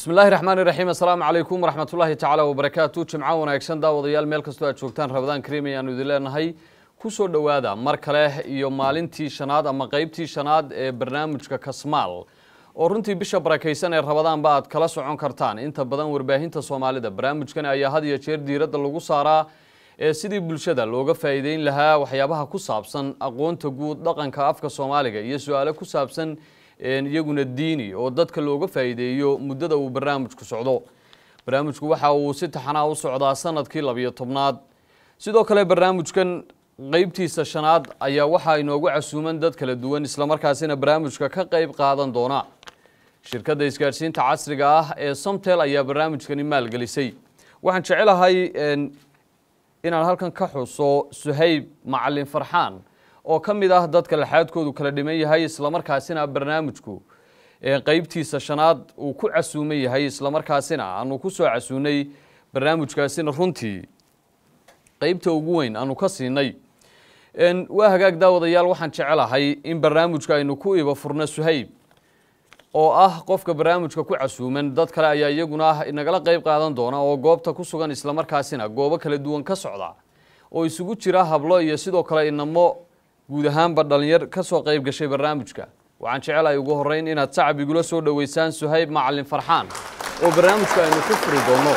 bismi illaahi raxmaan iraxiim assalaamu calaykum waraxmat ullaahi tacaala wabarakaatu jimco wanaagsan daawadayaal meel kastoo aad joogtaan rabadaan kariim ayaanu idin leenahay kusoo dhowaada mar kale iyo maalintii shanaad ama qeybtii shanaad ee barnaamijka kasmaal oo runtii bisha barakaysan ee rabadaanba aad kala socon kartaan inta badan warbaahinta soomaalida barnaamijkan ayaa had iyo jeer diiradda lagu saaraa ee sidii bulshada looga faa'iideyn lahaa waxyaabaha ku saabsan aqoonta guud dhaqanka afka soomaaliga iyo su-aalo ku saabsan iyaguna diini oo dadka looga faa'iideeyo muddada uu barnaamijku socdo barnaamijku waxa uu si taxanaa u socdaa sanadkii labiyo tobnaad sidoo kale barnaamijkan qeybtiisa shanaad ayaa waxaa inoogu casuuman dad kala duwan islamarkaasina barnaamijka ka qeyb qaadan doona shirkadda isgaadhsiinta casriga ah ee somtel ayaa barnaamijkani maalgelisay waxaan jecelahay inaan halkan ka xuso suhayb macalin farxaan oo ka mid ah dadka laxaadkoodu kala dhiman yahay islamarkaasina barnaamijku qeybtiisa shanaad uu ku casuuman yahay islamarkaasina aanu ku soo casuunay barnaamijkaasina runtii qeybta ugu weyn aanu ka siinay waa hagaag daawadayaal waxaan jecelahay in barnaamijka aynu ku iba furno suhayb oo ah qofka barnaamijka ku casuuman dad kale ayaa iyaguna nagala qeyb qaadan doona oo goobta ku sugan islamarkaasina goobo kala duwan ka socda oo isugu jira hablo iyo sidoo kale inamo guud ahaanba dhalinyar ka soo qeyb gashay barnaamijka waxaan jecelahay ugu horeyn inaad sacab igula soo dhoweysaan suhayb macalin farxaan oo barnaamijka aynu ku furi doono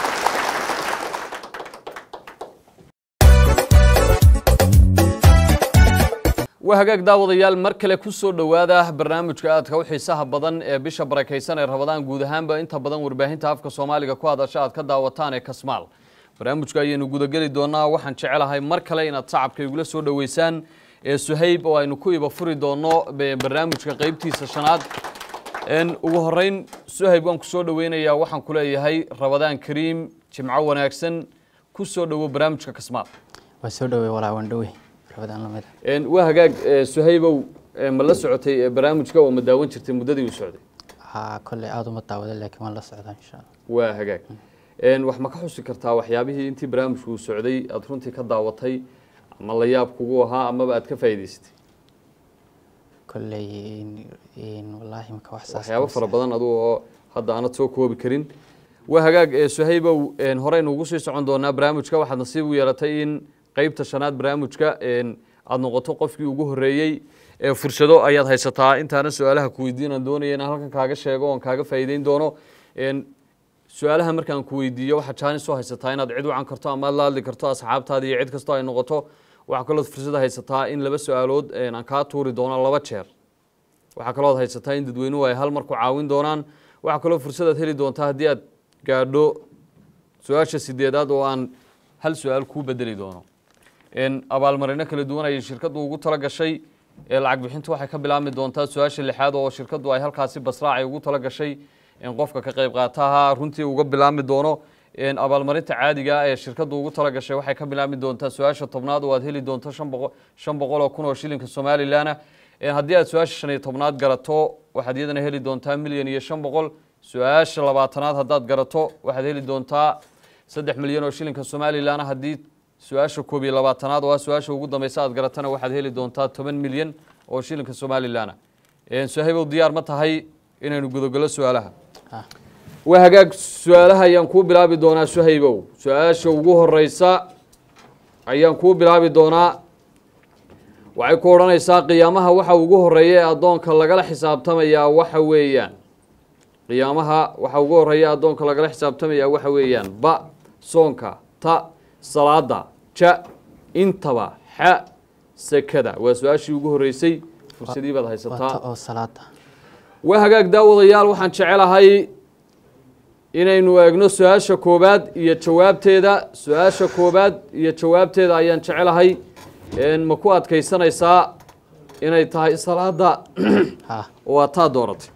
waa hagaag daawadayaal mar kale ku soo dhowaada barnaamijka aadka u xiisaha badan ee bisha barakaysan ee rabadaan guud ahaanba inta badan warbaahinta afka soomaaliga ku hadasha aad ka daawataan ee kasmaal barnaamijka ayaynu gudageli doonaa waxaan jecelahay mar kale inaad sacabka igula soo dhoweysaan ee suhayb oo aynu ku iba furi doono barnaamijka qeybtiisa shanaad ugu horeyn suhayb waan kusoo dhoweynayaa waxaan ku leeyahay rabadaan kariim jimco wanaagsan ku soo dhowo barnaamijka kasmaal waa soo dhowey walaa waan dhowey rabadaan lamida waa hagaag suhaybow ma la socotay barnaamijka oo ma daawan jirtay muddadii uu socday haa kolley aada uma daawada laakiin waan la socdaa insha allah waa hagaag wax ma ka xusi kartaa waxyaabihii intii barnaamijku uu socday aada runtii ka daawatay ama la yaab kugu ahaa amaba aad ka faa'iidaysatay kolley wallaahi maka wax saas waxyaabo fara badan adugu oo hadda aanad soo koobi karin waa hagaag suhaybow horeynu ugu sii socon doonaa barnaamijka waxaad nasiib u yeelatay in qeybta shanaad barnaamijka aada noqoto qofkii ugu horeeyey fursado ayaad haysataa intaana su-aalaha ku weydiinaan doonaya inaan halkan kaaga sheego oon kaaga faa'iideyn doono su-aalaha markaan ku weydiiyo waxaad jaanis soo haysataa inaad cid wacan karto ama aad la hadli karto asxaabtaada iyo cid kastoo ay noqoto waxaa kalood fursada haysataa in laba su-aalood aan kaa tuuri doono laba jeer waxaa kalood haysataa in dadweynuhu ay hal mar ku caawin doonaan waxaa kaloo fursadaad heli doontaa haddii aad gaadho su-aasha sideedaad oo aan hal su-aal kuu bedeli doono abaalmarino kala duwan ayay shirkaddu ugu tala gashay lacag bixintu waxay ka bilaabmi doontaa su-aasha lixaad oo shirkaddu ay halkaasi basraacay ugu tala gashay qofka ka qayb qaataha runtii uga bilaabmi doono abaalmarinta caadiga ee shirkaddu ugu tala gashay waxay ka bilaabmi doontaa su-aasha tobnaad oo aad heli doonto shan boqol oo kun oo shilinka somalilanna haddii aad su-aasha shan iyo tobnaad garato waxaad iyadana heli doontaa milyan iyo shan boqol su-aasha labaatanaad haddaad garato waxaad heli doontaa saddex milyan oo shilinka somalilanna haddii su-aasha koob iyo labaatanaad oo ah su-aasha ugu dambeysa aad garatana waxaad heli doontaa toban milyan oo shilinka somalilanna suhaybow diyaar ma tahay inaynu gudogalo su-aalaha waa hagaag su-aalaha ayaan kuu bilaabi doonaa suhaybow su-aasha ugu horeysa ayaan kuu bilaabi doonaa waxay ku odhanaysaa qiyaamaha waxa ugu horeeya ee addoonka lagala xisaabtamayaa waxa weeyaan qiyaamaha waxa ugu horeeya addoonka lagala xisaabtamayaa waxa weeyaan ba soonka ta salaada ja intaba xa sekada waa su-aashii ugu horeysay fursadii baad haysataa oo salaada waa hagaag daawadayaal waxaan jecelahay inaynu eegno su-aasha koobaad iyo jawaabteeda su-aasha koobaad iyo jawaabteeda ayaan jecelahay ma ku adkaysanaysaa inay tahay salaada ha oo aad taa dooratay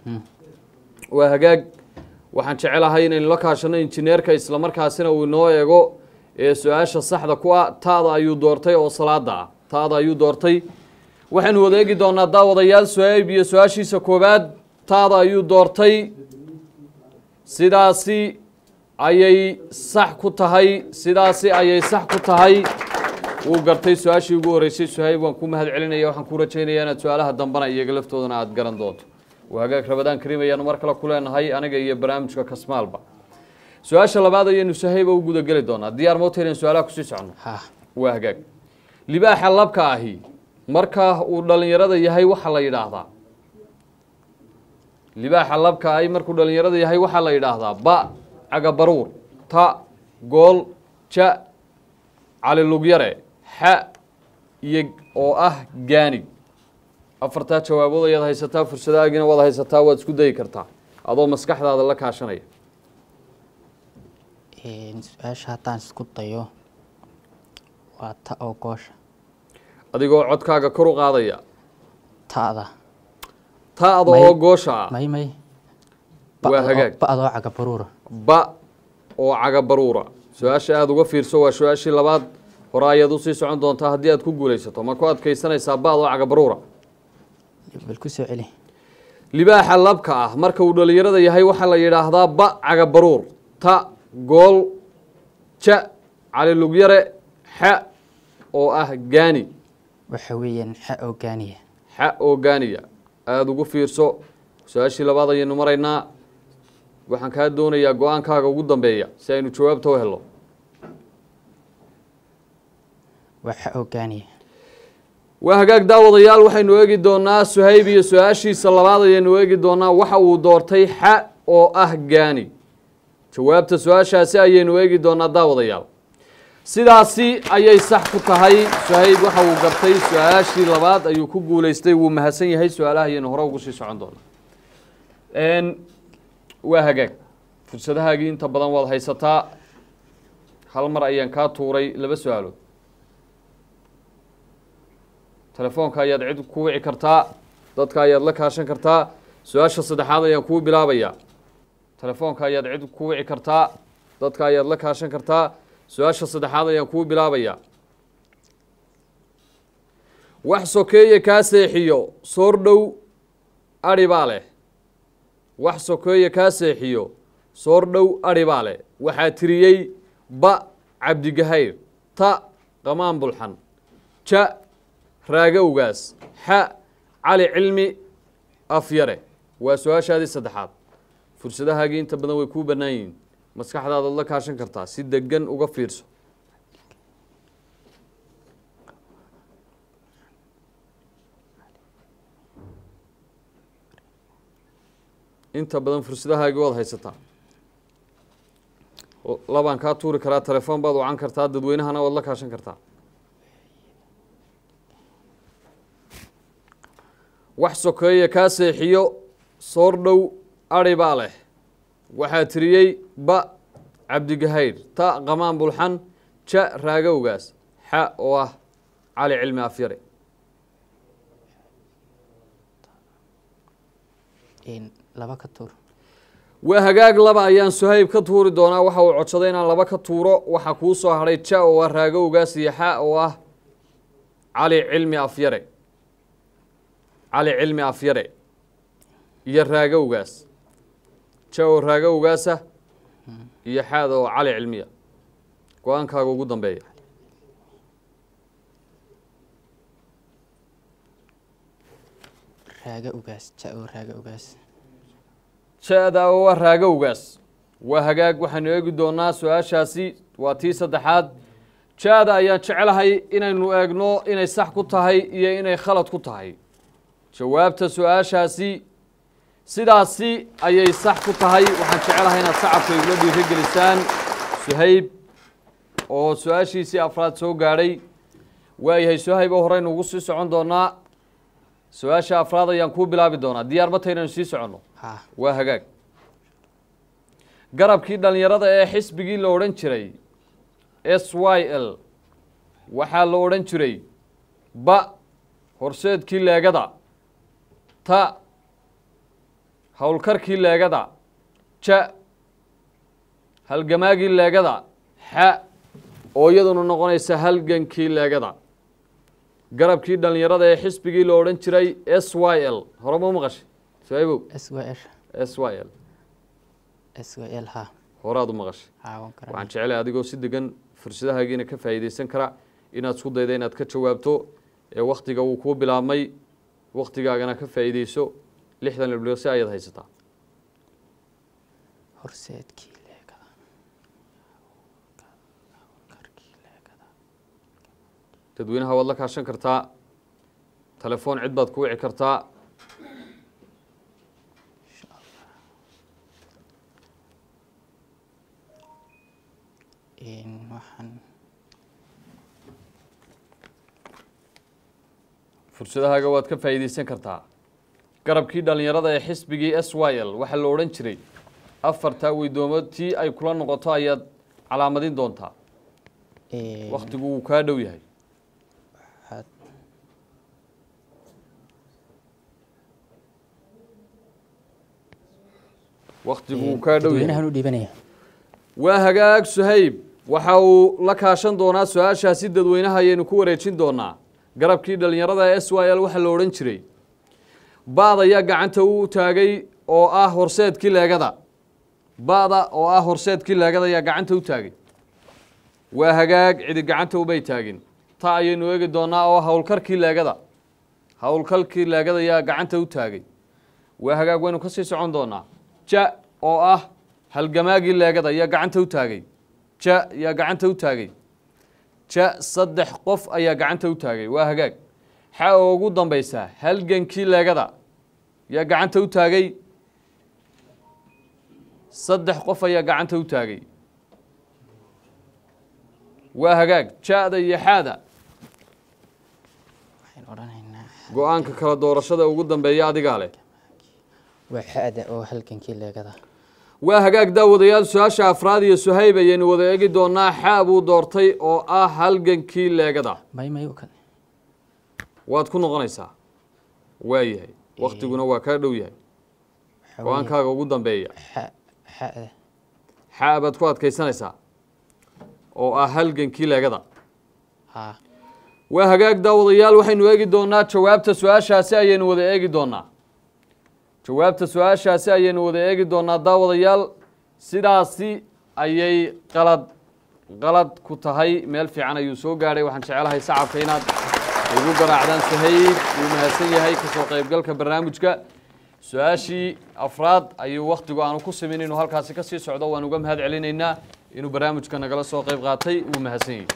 waa hagaag waxaan jecelahay inaynu la kaashano injineerka islamarkaasina uu inoo eego su-aasha saxda ku ah taada ayuu doortay oo salaada ah taada ayuu doortay waxaynu wada eegi doonaa daawadayaal su-aayb iyo su-aashiisa koobaad taada ayuu doortay sidaasi ayay sax ku tahay sidaasi ayay sax ku tahay wuu gartay su-aashii ugu horeysay suhayb waan ku mahad celinaya waxaan ku rajaynayaa inaad su-aalaha dambana iyaga laftoodana aada garan doonto waa hagaag rabadaan kariim ayaanu mar kale ku leenahay aniga iyo barnaamijka kasmaalba su-aasha labaad ayaynu sahayba u gudageli doonaa diyaar moota inaan su-aalaha kusii soconno ha waa hagaag libaaxa labka ahi marka uu dhalinyarada yahay waxaa la yidhaahdaa libaaxa labka ahi markuu dhalinyarada yahay waxaa la yidhaahdaa ba cagabaruur ta gool ja cali lugyare xa iyo oo ah gaanig afartaa jawaabood ayaad haysataa fursadahaagiina waad haysataa waad isku dayi kartaa adoo maskaxdaada la kaashanaya Een, su-aasha haddaan isku dayo waa ta oo goosha adigoo codkaaga kor u qaadaya ta'da taada May- oo goosha ah may may Waa hagaag. ba'doo cagabaruura ba oo cagabaruura su-aasha aada uga fiirso waa su-aashii labaad hore ayaad usii socon doontaa haddii aad ku guulaysato ma ku adkaysanaysaa ba oo cagabaruura bal ku soo celi libaaxa labka ah marka uu dhalinyarada yahay waxaa la yidhaahdaa ba cagabaruur ta gool ja cali lugyare xa oo ah gaani waxa weeyaan xa oo gaaniya xa oo gaaniya aada ugu fiirso su-aashii labaad ayaynu maraynaa waxaan kaa doonayaa go-aankaaga ugu dambeeya si aynu jawaabta u helno waa xa oo gaaniya waa hagaag daawadayaal waxaynu eegi doonaa suhayb iyo su-aashiisa labaad ayaynu eegi doonaa waxa uu doortay xa oo ah gaani jawaabta su-aashaasi ayaynu eegi doonaa daawadayaal sidaasi ayay sax ku tahay suhayb waxa uu gartay su-aashii labaad ayuu ku guulaystay wuu mahadsan yahay su-aalaha ayaynu hore ugu sii socon doonaa Een, waa hagaag fursadahaagii inta badan waad haysataa hal mar ayaan kaa tuuray laba su-aalood telefoonka ayaad cid ku wici kartaa dadka ayaad la kaashan kartaa su-aasha saddexaad ayaan kuu bilaabayaa telefoonka ayaad cid ku wici kartaa dadka ayaad la kaashan kartaa su-aasha saddexaad ayaan kuu bilaabayaa wax sokeeye kaa seexiyo soor dhow adhi baa leh wax sokeeye kaa seexiyo soor dhow adhi baa leh waxaa tiriyey ba cabdigahayr ta qamaan bulxan ja raagowgaas xa cali cilmi afyare waa su-aashaadii saddexaad fursadahaagii inta badan way kuu bannaan yihiin maskaxdaadaad la kaashan kartaa si degan uga fiirso inta badan fursadahaagii waad haysataa O- labaan kaa tuuri karaa telefoon baad wacan kartaa dadweynahana waad la kaashan kartaa wax sokeeye kaa seexiyo soor dhow adhi baa leh waxaa tiriyey ba cabdigahayr ta qamaan bulxan ja raagowgaas xa oo ah cali cilmi afyare Een, laba ka tuur waa hagaag laba ayaan suhayb ka tuuri doonaa waxa uu codsaday inaan laba ka tuuro waxaa kuu soo hadhay ja oo ah raagowgaas iyo xa oo ah cali cilmi afyare cali cilmi afyare iyo raagowgaas ja oo raagowgaasa iyo xaada oo cali cilmiya go-aankaaga ugu dambeeya raaga ugaas ja oo raaga ugaas ja-da oo ah raagowgaas waa hagaag waxaynu eegi doonaa su-aashaasi waa tii saddexaad ja-da ayaan jecelahay inaynu eegno inay sax ku tahay iyo inay khalad ku tahay jawaabta su-aashaasi sidaasi ayay sax ku tahay waxaan jecelahay inaad sacabka igula dhiirigelisaan suhayb oo su-aashiisii afraad soo gaadhay waayahay suhayb oo horeynu ugu sii socon doonaa su-aasha afraad ayaan kuu bilaabi doonaa diyaar ma tahay inaynu sii soconno ha waa hagaag garabkii dhallinyarada ee xisbigii la odhan jiray s y l waxaa la odhan jiray ba horseedkii leegada ta howlkarkii leegada ja halgamaagii leegada xa oo iyaduna noqonaysa halgankii leegada garabkii dhallinyarada ee xisbigii la odhan jiray s y l hore ma u maqashay saabow s w r s y l s w l ha horaad u maqashay caawan waxaan kara jecelahay adigoo si degan fursadahaagiina ka faa'iidaysan kara inaad isku dayda inaad ka jawaabto ee waktiga wuu kuu bilaabmay waktigaagana ka faa'iidayso lixdan ilbiriqsi ayaad haysataa horseedkii leegada karkii leegada dadweynaha waad la kaashan kartaa telefoon cid baad ku wici kartaa insha allah Een, waxaan fursadahaaga waad ka faa'iidaysan kartaa garabkii dhallinyarada ee xisbigii s y l waxaa la odhan jiray afartaa weydoomo tii ay kula noqoto ayaad calaamadin doontaa een, wakhtigu wuu kaa dhow yahay waxaad wakhtigu wuu kaa dhow yahay dadweynahan u dhiibanaya waa hagaag suhayb waxa uu la kaashan doonaa su-aashaasi dadweynaha ayaynu ku wareejin doonaa garabkii dhallinyarada ee s y l waxaa la odhan jiray baad ayaa gacanta u taagay oo ah horseedkii leegada ba'da oo ah horseedkii leegada ayaa gacanta u taagay waa hagaag cidi gacanta ubay taagin ta ayaynu eegi doonaa oo howlkarkii leegada howlkalkii leegada ayaa gacanta u taagay waa hagaag waynu ka sii socon doonaa ja oo ah halgamaagii leegada ayaa gacanta u taagay ja ayaa gacanta u taagay ja saddex qof ayaa gacanta u taagay waa hagaag xa oo ugu dambaysa halgankii leegada ayaa gacanta u taagay saddex qof ayaa gacanta u taagay waa hagaag ja'da iyo xaada waxaan odhanaynaa go-aanka kala doorashada ugu dambeeya adigaa leh waa xa'da oo halgankii leegada waa hagaag daawadayaal su-aasha afraad iyo suhayb ayaynu wada eegi doonaa xaa buu doortay oo ah halgankii leegada may may u kale waad ku noqonaysaa waa yahay waktiguna waa kaa dhow yahay waxaa weeye go-aankaaga ugu dambeeya xa- xa'da xaa baad ku adkaysanaysaa oo ah halgankii leegada haa waa hagaag daawadayaal waxaynu eegi doonaa jawaabta su-aashaasi ayaynu wada eegi doonaa jawaabta su-aashaasi ayaynu wada eegi doonaa daawadayaal sidaasi ayay qalad qalad ku tahay meel fiican ayuu soo gaadhay waxaan jecelahay sacabka inaad igu garaacdaan sahayb wuu mahadsan yahay kasoo qaybgalka barnaamijka su-aashii afraad ayuu wakhtigu aanu ku simin inuu halkaasi ka sii socdo waan uga mahad celinaynaa inuu barnaamijka nagala soo qayb qaatay wuu mahadsan yahay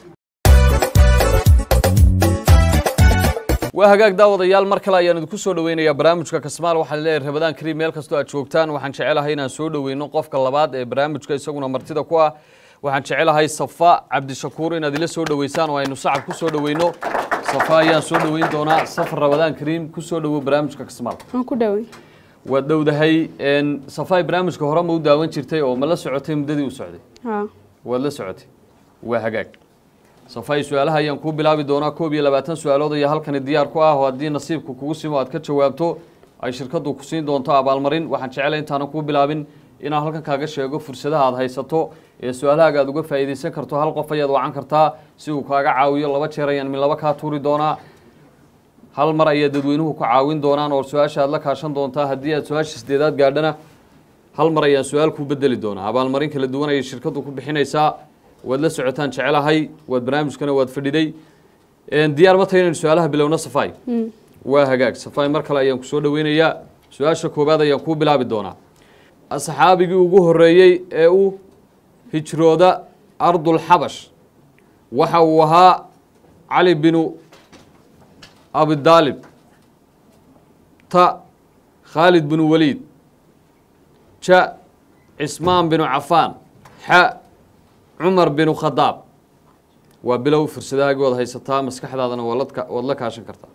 waa hagaag daawadayaal mar kale ayaan idinku soo dhaweynayaa barnaamijka kasmaal waxaan leeyahay rabadaan kariim meel kastoo aad joogtaan waxaan jecelahay inaan soo dhaweyno qofka labaad ee barnaamijka isaguna martida ku ah waxaan jecelahay safa cabdishakuur inaad ila soo dhaweysaan oo aynu sacab ku soo dhaweyno safa ayaan soo dhaweyn doonaa safar rabadaan kariim ku soo dhawow barnaamijka kasmaal waan ku dhoway waad dhowdahay n safaay barnaamijka hore ma u daawan jirtay oo ma la socotay muddadii u socday haa waad la socotay waa hagaag safay su-aalaha ayaan kuu bilaabi doonaa koob iyo labaatan su-aalood ayaa halkani diyaar ku ah oo haddii nasiibku kugu simo aad ka jawaabto ay shirkaddu ku siin doonto abaalmarin waxaan jeclay intaanan kuu bilaabin inaan halkan kaaga sheego fursadaha aad haysato ee su-aalahaaga aad uga faa'iidaysan karto hal qof ayaad wacan kartaa si uu kaaga caawiyo laba jeer ayaan min laba kaa tuuri doonaa hal mar ayaa dadweynuhu ku caawin doonaan oo su-aasha aad la kaashan doontaa haddii aad su-aasha sideedaad gaadhana hal mar ayaan su-aal kuu bedeli doonaa abaalmarin kala duwan ayay shirkaddu ku bixinaysaa waad la socotaan jecelahay waad barnaamijkana waad fadhiday diyaar ma tahay inaynu su-aalaha bilowno safay waa hagaag safay mar kale ayaan kusoo dhaweynayaa su-aasha koowaad ayaan kuu bilaabi doonaa asxaabigii ugu horeeyey ee u hijrooda ardul xabash waxa uu ahaa cali binu abidaalib ta khaalid binu waliid ja cismaan binu cafaan xa cumar binu khadaab waa bilow fursadahaagii waad haysataa maskaxdaadana waa ladka waad la kaashan kartaa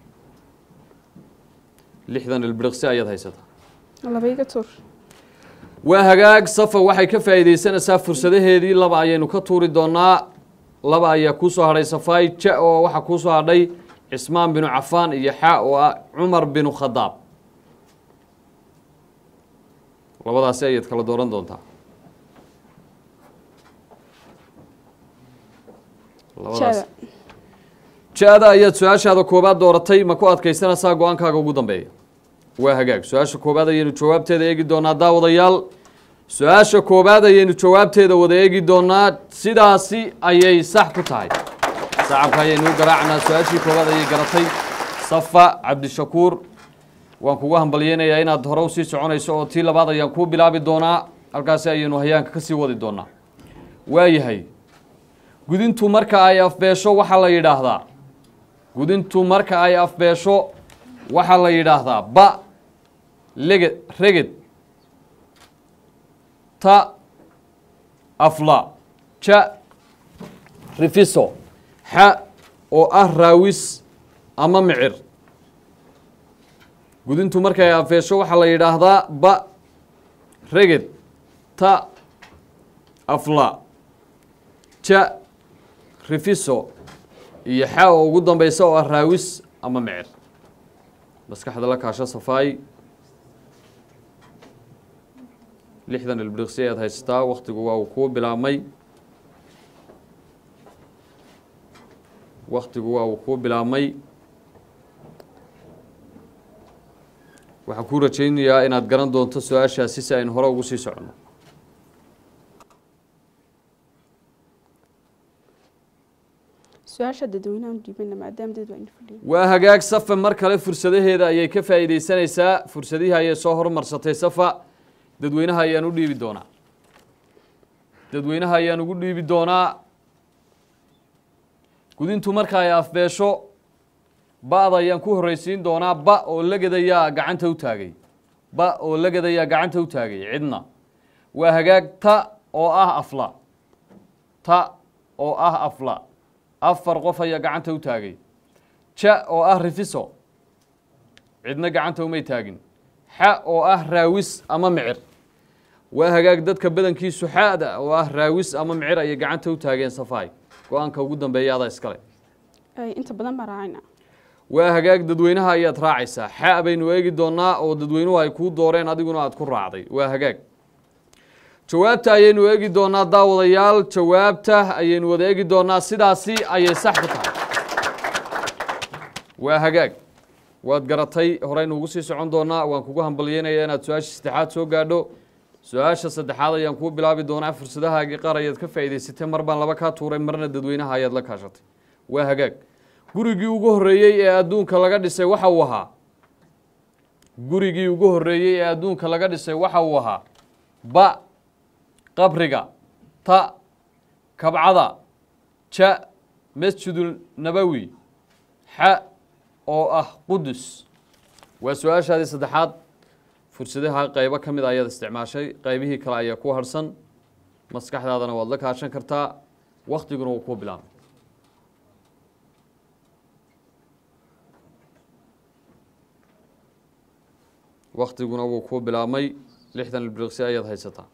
lixdan ilbiriqsi ayaad haysataa laba iga tuur waa hagaag safa waxay ka faa'iidaysanaysaa fursadaheedii laba ayaynu ka tuuri doonaa laba ayaa kuu soo hadhay safaay ja oo waxaa kuu soo hadhay cismaan binu cafaan iyo xa oo ah cumar binu khadaab labadaasi ayaad kala dooran doontaa labadaas jada ja-da ayaad su-aashaada koobaad dooratay ma ku adkaysanaysaa go-aankaaga ugu dambeeya waa hagaag su-aasha koobaad ayaynu jawaabteeda eegi doonaa daawadayaal su-aasha koobaad ayaynu jawaabteeda wada eegi doonaa sidaasi ayay sax ku tahay sacabka ayaynu u garaacnaa su-aashii koobaad ayay garatay safa cabdishakuur waan kugu hambalyeynayaa inaad hore usii soconayso oo tii labaad ayaan kuu bilaabi doonaa halkaasi ayaynu hayaanka ka sii wadi doonaa waayahay gudintu marka ay afbeesho waxaa la yidhaahdaa gudintu marka ay afbeesho waxaa la yidhaahdaa ba leged reged ta afla ja rifiso xa oo ah raawis ama micir gudintu markay afeesho waxaa la yidhaahdaa ba reged ta afla ja rifiso iyo xa oo ugu dambeysa oo ah raawis ama micir maskaxda la kaasho safaay lixdan ilbriqsi ayaad haysataa waktigu waa uu kuu bilaabmay waktigu waa uu kuu bilaabmay waxaan kuu rajaynayaa inaad garan doonto su-aashaasi si aynu hore ugu sii soconno su-aasha dadweynahan dhiibana maadaama dad waa ina fadhiya waa hagaag safa mar kale fursadaheeda ayay ka faa'iideysanaysaa fursadihii ayay soo horumarsatay safa dadweynaha ayaan u dhiibi doonaa dadweynaha ayaan ugu dhiibi doonaa gudintu marka ay afbeesho ba-da ayaan ku horreysiin doonaa ba oo lagadayaa gacanta u taagay ba oo lagadayaa gacanta u taagay cidna waa hagaag ta oo ah afla ta oo ah afla afar qof ayaa gacanta u taagay ja oo ah rifiso cidna gacanta umay taagin xa oo ah raawis ama micir waa hagaag dadka badankiisu xaada oo ah raawis ama micir ayay gacanta u taageen safaay go-aanka ugu dambeeya adaa iskale Ay, inta badan baa raacayna waa hagaag dadweynaha ayaad raacaysaa xa baynu eegi doonaa oo dadweynuhu ay kuu dooreen adiguna aad ku raacday waa hagaag jawaabta ayaynu eegi doonaa daawadayaal jawaabta ayaynu wada eegi doonaa sidaasi ayay sax ku tahay waa hagaag waad garatay horeynu ugu sii socon doonaa waan kugu hambalyeynaya inaad su-aasha saddexaad soo gaadho su-aasha saddexaad ayaan kuu bilaabi doonaa fursadahaagii qaar ayaad ka faa'iidaysatay mar baan laba kaa tuuray marna dadweynaha ayaad la kaashatay waa hagaag gurigii ugu horreeyey ee adduunka laga dhisay waxa uu ahaa gurigii ugu horreeyey ee adduunka laga dhisay waxa uu ahaa ba qabriga ta kabcada ja masjidul nabowi xa oo ah qudus waa su-aashaadii saddexaad fursadaha qaybo ka mid a ayaad isticmaashay qaybihii kale ayaa ku harhsan maskaxdaadana waad la kaashan kartaa waktiguna wuu kuu bilaabay waktiguna wuu kuu bilaabmay lixdan ilbriqsi ayaad haysataa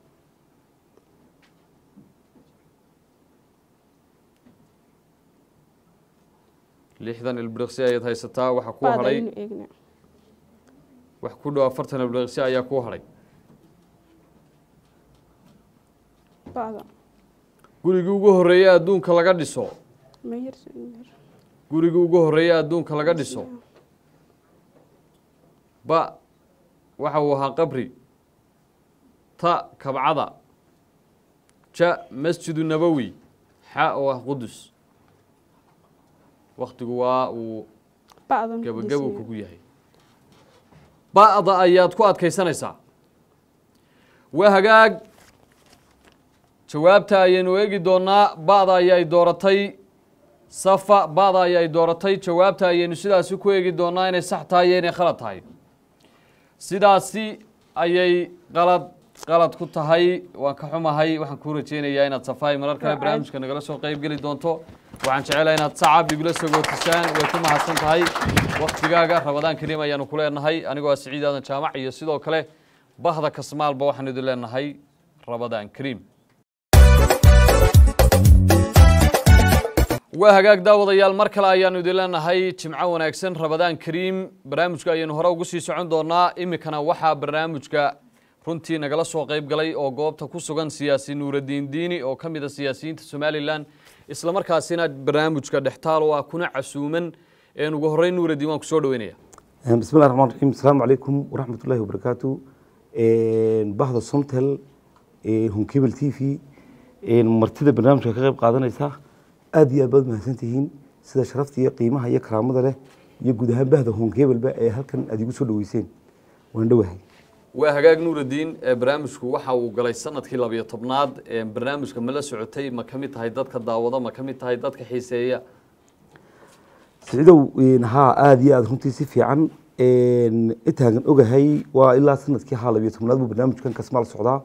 lixdan ilbriqsi ayaad haysataa waxaa kuu baada hadhay ayaynu eegna wax ku dhow afartan ilbriqsi ayaa kuu hadhay baada gurigii ugu horreeyey adduunka laga dhiso mayar mayar gurigii ugu horreeyey adduunka laga dhiso ba waxa uu ahaa qabri ta kabcada ja masjidu nabowi xa oo ah qudus waktigu waa uu ba'dan ku gabagabow dhisnaa. kugu yahay ba'da ayaad ku adkaysanaysaa waa hagaag jawaabta ayaynu eegi doonaa ba'da ayay dooratay safa ba'da ayay dooratay jawaabta ayaynu sidaasi ku eegi doonaa inay sax tahay iyo inay khalad tahay sidaasi ayay qalad qalad ku tahay waan ka xumahay waxaan kuu rajeynayaa inaad safaay marar kale Waa barnaamijka nagala soo qayb geli doonto waxaan jecelahay inaad sacab igula sagootisaan way ku mahadsan tahay waktigaaga rabadaan kariim ayaanu ku leenahay anigoo ah siciid aadan jaamac iyo sidoo kale bahda kasmaalba waxaan idin leenahay rabadaan kariim waa hagaag daawadayaal mar kale ayaanu idin leenahay jimco wanaagsan rabadaan kariim barnaamijka ayaynu hore ugu sii socon doonaa iminkana waxaa barnaamijka runtii nagala soo qayb galay oo goobta ku sugan siyaasi nuuradiin diini oo ka mid a siyaasiyiinta somalilan isla markaasina barnaamijka dhextaal oo ah kuna casuuman een ugu horreyn nuuradiin waan kusoo dhaweynaya بسم الله الرحمن الرحيم السلام عليكم ورحمة الله وبركاته bahda somtel hunkebel t v martida barnaamijka ka qayb qaadanaysa aad iyo aad baad mahadsantihiin sida sharafta iyo qiimaha iyo karaamada leh iyo guud ahaan bahda honkeebelba ee halkan aad igu soo dhaweyseen waan dhowahay waa hagaag nuuraddiin ee barnaamijku waxa uu galay sanadkii labiyo tobnaad ee barnaamijka ma la socotay ma ka mid tahay dadka daawada ma ka mid tahay dadka xiiseeya siciidow haa aada iyo aada runtii si fiican intaagan ogahay waa ilaa sanadkii haa labiyo tobnaad buu barnaamijkan kasmaal socdaa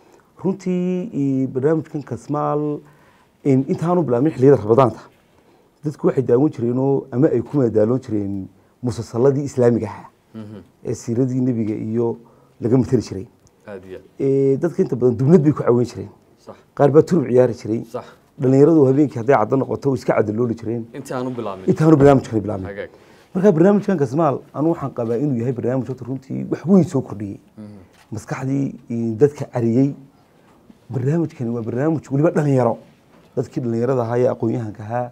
runtii barnaamijkan kasmaal intaanu bilaabmin xilliyada rabadaanta dadku waxay daawan jireenoo ama ay ku madaaloon jireen musalsaladii islaamiga ahaa ee siiradii nebiga iyo laga matali jiray aada iyo aad dadka inta badan dubnad bay ku caweyn jireen sax qaar baa turub ciyaari jiray sax dhallinyaradu habeenkii hadday caddo noqoto way iska cadalooli jireen intii aan u bilaabmin intaanu barnaamijkani bilaabnay hagaag marka barnaamijkan kasmaal anu waxaan qabaa inuu yahay barnaamij horta runtii wax weyn soo kordhiyey maskaxdii dadka cariyey barnaamijkani waa barnaamij weliba dhalinyaro dadkii dhalinyarada ahaa ee aqoon-yahanka ahaa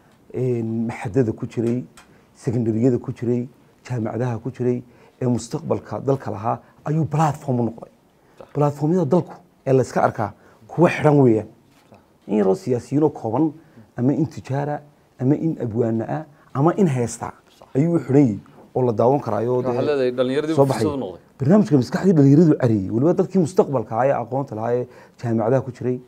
maxadada ku jiray secondariyada ku jiray jaamacadaha ku jiray ee mustaqbalka dalka lahaa ayuu platform u noqday platformyada dalku ee la iska arkaa kuwa xidhan weeyaan in yaroo siyaasiyiinoo kooban ama in tijaara ama in abwaana ah ama in heesta ayuu u xidhan yahay oo la daawan karaayo waxaa leedahay dhallinyaradii soo uu baxay fursad u noqday barnaamijka maskaxdii dhalinyaradu cariyey weliba dadkii mustaqbalka ahaa ee aqoonta lahaa ee jaamacadaha ku jiray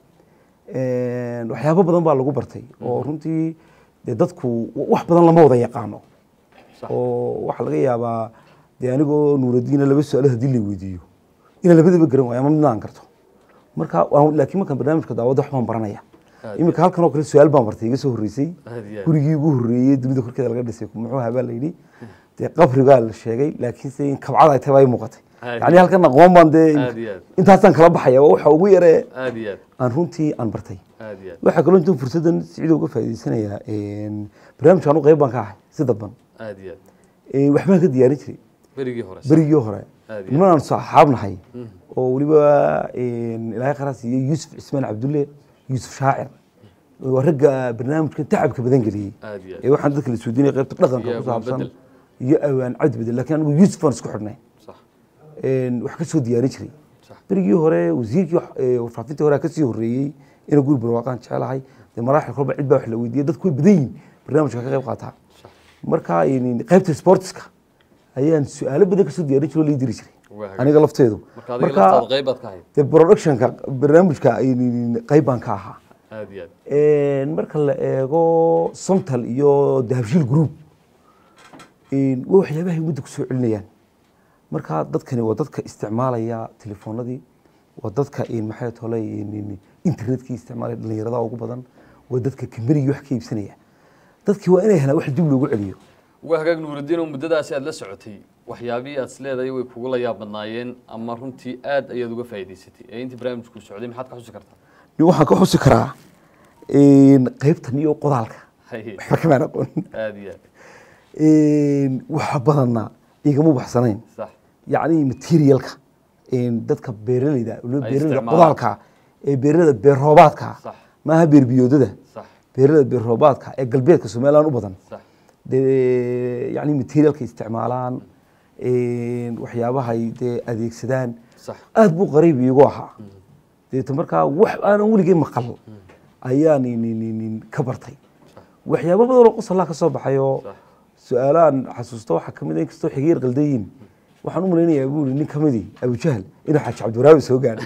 waxyaabo badan baa lagu bartay oo runtii dee dadku wax badan lama wada yaqaano Sax. oo waxaa laga yaabaa dee anigoo nuuradiina laba su-aalo haddii la weydiiyo inaan labadaba garan waayo ama midna aan garto marka waan- laakiin markaan barnaamijka daawada wax baan baranaya Aad iminka halkan oo kale su-aal baan bartay iga soo horreysay Aad iyo aad. gurigii ugu horreeyey dunida korkeeda laga dhisay muxuu habaa la yidhi dee qabrigaa la sheegay laakiin se in kabcada ay tahay baa ii muuqatay Aad yacni halkan aqoon baan dee Aad iyo aad. intaasaan kala baxaya waa waxa ugu yaree aada iyo aad aan runtii aan bartay aada iyo aad waxaa kaloo intuu fursaddan sicida uga faa'iidaysanayaa barnaamijka anu qayb baan ka ahay si dadban aada iyo aad Eh, waxbaan ka diyaarin jiray berigii hore berigii hore Aad iyo niman aan saxaab nahay oo weliba ilaahay qaraas iyo yuusuf cismaan cabdulle yuusuf shaacir waa ragga barnaamijka tacabka badan geliyey aada iyo aad ee waxaan dadka la suudinaya qaybta dhaqanka Iyo ku saabsan bedel. iyo awaan cabdi bedel laakiin anigu yuusuf aan isku xidhnay sax wax ka soo diyaarin jiray sax berigii hore wasiirkii wax- ee, warfaafintii hore kasii horreeyey inuu guri barwaaqaan jecelahay dee maraaxil kolba cid baa wax la weydiiyey dadku way badan yihin barnaamijka ka qayb qaataa sax marka in- qaybta sportiska ayaan su-aalo badan kasoo diyaarin jiray oo lii diri jiray Waa hagaag. aniga lafteedu marka adiga laftaada qayb baad ka ahayd dee productionka barnaamijka in- qayb baan ka ahaa aada iyo aad marka la eego somtal iyo dahabshiil group een, waa waxyaabahay muddo kusoo celinayaan marka dadkani waa dadka isticmaalaya telefoonadii waa dadka een, maxay tolay een, een, internetkii isticmaalaya dhalinyarada ugu badan waa dadka kamberigii wax ka iibsanaya dadkii waa inay helaan wax dib loogu celiyo waa hagaag nuuraddiin oo muddadaasi aada la socotay waxyaabihii aad isleedahay way kugula yaab badnaayeen ama runtii aad ayaad uga faa'iidaysatay ee intii barnaamijku socday maxaad ka xusi kartaa Nin waxaan ka xusi karaa een, qaybtan iyo qodaalka Haye. waxba kamaan aqoon aada iyo aad Een, waxa badanna igama baxsanayn sax yacni materialka een, dadka beeraleyda waliba Ay beeraleyda isticmaalaan. qodaalka ee beeraleyda beer roobaadka Sax. maaha beer biyoodada sax beeraleyda beer roobaadka ee galbeedka somaliland u badan sax dee yacni materialka isticmaalaan een, waxyaabahay dee adeegsadaan sax aad buu qariib iigu ahaa deeto markaa wax aanan weligay maqal ayaan nin- nin- nin ka bartay waxyaabo badan oo qosallaa ka soo baxay oo Sax. su-aalahan xasuusto waxaa ka mid a inkastoo xigeer qaldayiin waxaan u malaynayaa buu nin ka midii abujahal inuu xaaji cabdiwaraabi soo gaadhay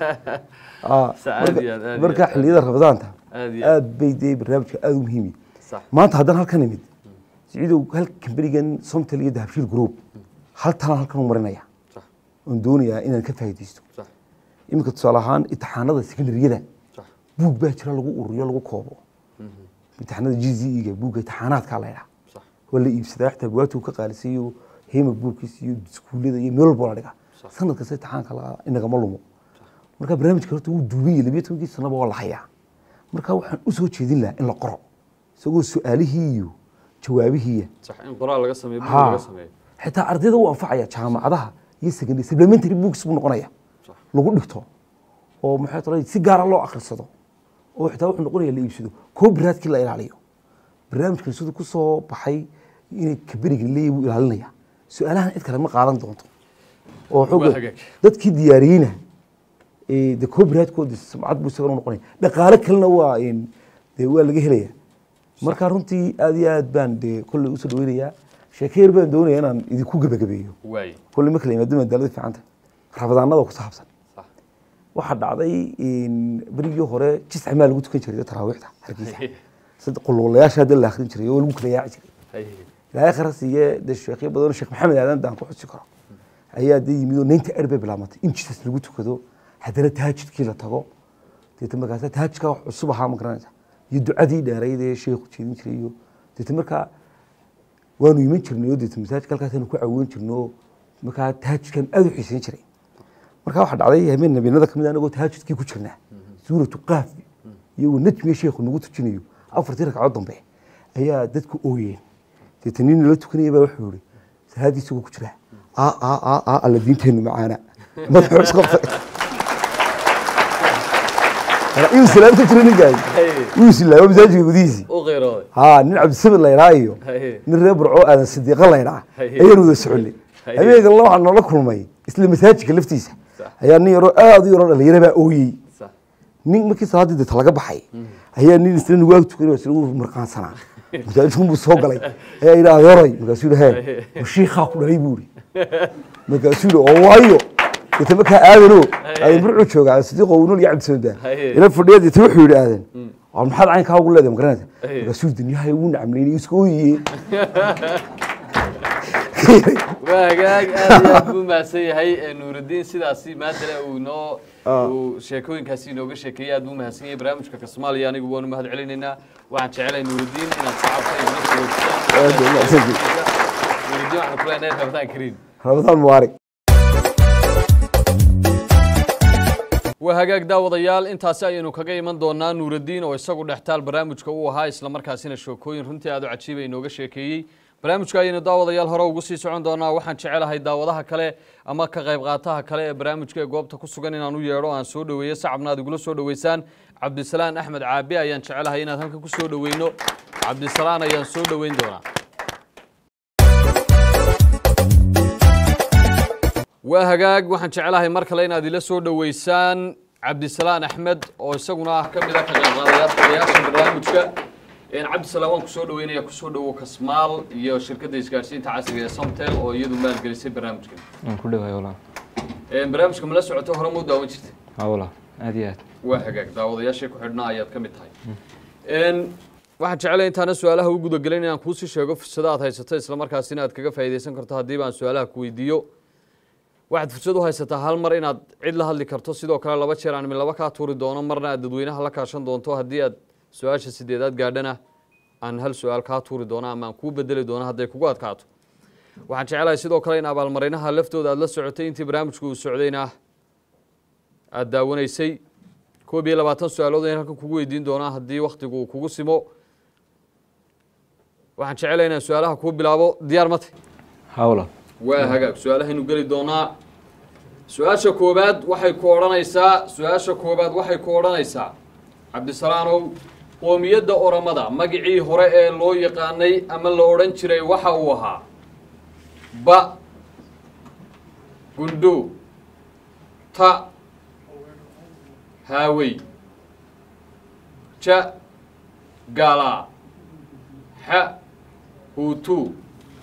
Ah, Sa- aad marka- iyo aad, aad iyo marka aad. xilliyada rabadaanta Aad iyo aad. aad bay dee barnaamijka aad u muhiimi sax maanta haddana halkan imid siciidow hal kamberigan somtal iyo dahabshiil group hal talaan halkan u marinaya sax oon doonayaa inaan ka faa'iidaysto sax iminka tusaale ahaan imtixaanada secondaryada sax buug baa jira lagu ururiyo lagu koobo imtixaanada g z e ga buugga imtixaanaadkaa la ydhaa sax waa la iibsadaa xitaa bugaagta uu ka qaalisayo hema buugkiis iyo iskuullada iyo meel walba la dhiga Sax. sanad kasta imtixaanka la inagama lumo marka barnaamijka horta wuu duuban yahay labiyo tobankii sanaba waa la hayaa marka waxaan u soo jeedin lahaa in la qoro isagoo su-aalihii iyo jawaabihiiya sax in qoraal laga sameeyo buug Ha. laga sameeyo xitaa ardayda u anfacaya jaamacadaha iyo secondary supplementary books buu noqonaya Sax. lagu dhigto oo maxay tahay si gaara loo akhrisado oo xitaa wuxuu noqonaya la iibsado copyrightkii la ilaaliyo barnaamijkan siduu ku soo baxay inay kaberiga leeyahay buu ilaalinaya su-aalahan cid kale ma qaadan doonto oo Waa xooga hagaag. dadkii diyaariyeyna ee de copyrightkooda sumcad buu isaga noqonaya dhaqaale kalena waa een, dee waa laga helaya marka runtii aad iyo aad baan de kolley usoo dhaweynayaa sheeko yar baan doonaya inaan idinku gebagabeeyo waay kulli marka la yimaado madaalada fiicanta rabadaanada ku saabsan Sax. waxaa dhacday in berigii hore jisca maa lagu tukan jiray taraawiixda hargeysa sad quluulayaasha hadda la akhrin jiray oo lagu kala yaaci jiray ilaahay khara siiye dee sheekyo badan oo sheekh maxamed aadan daan ku xusi karo ayaa dee yimid oo naynta er bay bilaabmatay in jisas lagu tukado haddana taajidkii la tago deeta markaasa taajidka wax cusub ahaa ma garanaysa iyo ducadii dheerayd ee sheekhu jeedin jiray iyo deeta markaa waanu iman jirnay oo deeta masaajidka halkaasaanu ku cawoon jirnay oo markaa taajidkan aada u xiisayn jiray markaa waxaa dhacday habeen habeenada kamid anagoo taajudkii ku jirnaa suuratu qaaf iyagoo najmiga sheekhu nagu tujinayo afartii ragcadood dambe ayaa dadku ooyeen deeta nin nala tukanaya baa wuxuu yihi salaadii isagoo ku jira aa aa aa aa alla diinteennu macaana madaxuu isqabtay inuu salaad ku jira ninkaas wuu islaayo masaajidka gudihiisii u qeyrooday haa nin cabdisamid laydhaa iyo Haye. nin reer burco aadan sidiiqa laydhaa Haye. ayaan wada soconay Haye. habeenkan la waxaan noola kulmay isla masaajidka laftiisa Sax. ayaa nin yaroo aada u yaroo dhalinyaro baa ooyey sax nin markii salaaddii deeta laga baxay ayaa nin isla nugaag tukanay isla uu marqaansanaa masaajidkun buu soo galay ayaa yidhi adeeray markaasuu yidhi hee shiikhaa ku dhalay buu yidhi markaasuu yidhi oo waayo deeta markaa aadano aadan burcuu joogaa sidiiqo uu nool iyo cabdisamid baa Haye. ila fadhiya deeta wuxuu yidhi aadan waa maxaad caynkaa ugu leedahay magaranaysa Haye. markaasuu yidhi dunyahay ugu nacamleynay iska ooyiye waa hagaag aad iyo aad buu mahadsan yahay ee nuurudiin sidaasi maadale uu inoo uu sheekooyinkaasi inooga sheekeeyey aad buu mahadsan yahay barnaamijka kasmaaliya anigu waanu mahad celinaynaa waxaan jecelahay nuurudiin inaad shacabka igula soo Aad buu mahadsan nuurudiin waxaan ku leenahay rabadaan kariim ramadaan mubaarak waa hagaag daawadayaal intaasi ayaynu kaga iman doonaa nuurudiin oo isagu dhextaal barnaamijka uu ahaa islamarkaasina sheekooyin runtii aad u cajiiba inooga sheekeeyey barnaamijka ayaynu daawadayaal hore ugu sii socon doonaa waxaan jecelahay daawadaha kale ama ka qayb qaataha kale ee barnaamijka ee goobta ku sugan inaan u yeedho aan soo dhoweeyo sacabna aad igula soo dhoweysaan cabdisalaan axmed caabi ayaan jecelahay inaad halkan ku soo dhoweyno cabdisalaan ayaan soo dhoweyn doonaa waa hagaag waxaan jecelahay mar kale inaad ila soo dhoweysaan cabdisalaan axmed oo isaguna ah ka mid a ka qaybqaadayaasha barnaamijka Een, cabdisalaan waan kusoo dhoweynaya kusoo dhowo kasmaal iyo shirkadda isgaarsiinta casriga ee somtel oo iyadu maalgelisay barnaamijkan waan ku dhowahay walaal Een, barnaamijka ma la socoto hore muu daawan jirtay haa walaal aad iyo aad waa hagaag daawadayaashii ku xidhnaa ayaad ka mid tahay Een, waxaan jecelahay intaana su-aalaha u gudagelin inaan kuusii sheego fursado aad haysato islamarkaasina aad kaga faa'iidaysan karto haddiiba aan su-aalaha ku weydiiyo waxaad fursad u haysataa hal mar inaad cid la hadli karto sidoo kale laba jeer aan midlaba kaa tuuri doono marna aad dadweynaha la kaashan doonto haddii aad su-aasha sideedaad gaadhana aan hal su-aal kaa tuuri doono ama aan kuu bedeli doono hadday kugu adkaato waxaan jecelahay sidoo kale in abaalmarinaha laftooda aad la socotay intii barnaamijku uu socdayna aad daawanaysay koob iyo labaatan su-aalood ayaan halkan kugu weydiin doonaa haddii wakhtigu uu kugu simo waxaan jecelahay inaan su-aalaha kuu bilaabo diyaar ma tahy haa walaal waa hagaag su-aalahaynu geli doonaa su-aasha koobaad waxay ku odhanaysaa su-aasha koobaad waxay ku odhanaysaa cabdisalaanow qoomiyadda oramada magicii hore ee loo yaqaanay ama la odhan jiray waxa uu ahaa ba gundho ta haawey ja gaalaa xa huutu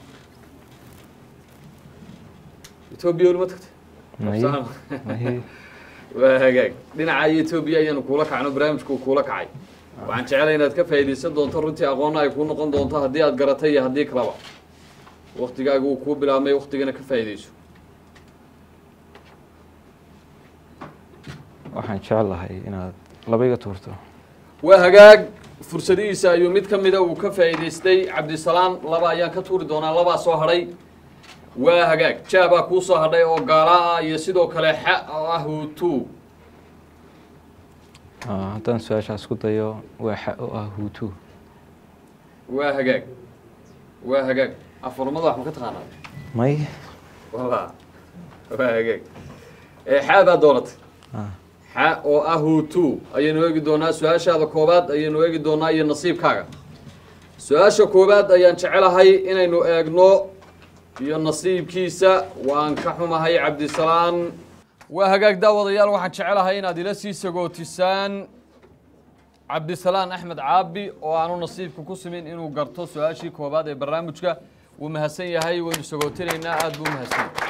etoobiya weli ma tagtay Maye. Absalaan. Maye. waa hagaag dhinaca etoobiya ayaanu kuula kacno barnaamijku uu kuula kacay waxaan jecelahay inaad ka faa'iidaysan doonto runtii aqoonna ay kuu noqon doonto haddii aad garatay iyo haddii kalaba waktigaaga uu kuu bilaabmay waktigana ka faa'iidayso waxaan jeclahay inaad laba iga tuurto waa hagaag fursadihiisa ayuu mid ka mida uu ka faa'iidaystay cabdisalaan laba ayaan ka tuuri doonaa labaa soo hadhay waa hagaag jaabaa kuu soo hadhay oo gaala ah iyo sidoo kale xa oo ah huutu Ah, haddaan su-aashaas ku dayo waa xa oo ah huutu waa hagaag waa hagaag afarmada wax ma ka taqaanaa may wala waa hagaag ee xaa baa dooratay Ah, xa oo ah huutu ayaynu eegi doonaa su-aashaada koobaad ayaynu eegi doonaa iyo nasiibkaaga su-aasha koobaad ayaan jecelahay inaynu eegno iyo nasiibkiisa waan ka xumahay cabdisalaan waa hagaag daawadayaal waxaan jecelahay inaad ila sii sagootisaan cabdisalaan axmed caabi oo aanu nasiibka ku simin inuu garto su-aashii koobaad ee barnaamijka wuu mahadsan yahay waynu sagootinaynaa aad buu mahadsan yahay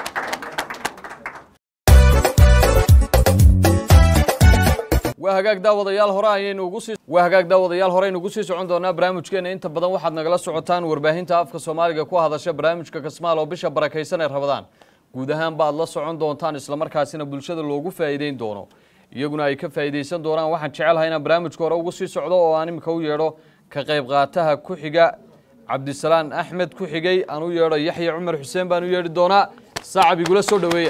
waa hagaag daawadayaal hore ayaynu ugu sii waa hagaag daawadayaal hore aynu ugu sii socon doonaa barnaamijkeena inta badan waxaad nagala socotaan warbaahinta afka soomaaliga ku hadasha barnaamijka kasmaal oo bisha barakaysan ee rabadaan guud ahaan baad la socon doontaan islamarkaasina bulshada loogu faa'iideyn doono iyaguna ay ka faa'iideysan doonaan waxaan jecelahay inaan barnaamijka hore ugu sii socdo oo aan imika u yeedho ka qayb qaataha ku xiga cabdisalaan axmed ku xigay aan u yeedho yaxya cumar xuseen baan u yeedhi doonaa saacab igula soo dhoweeya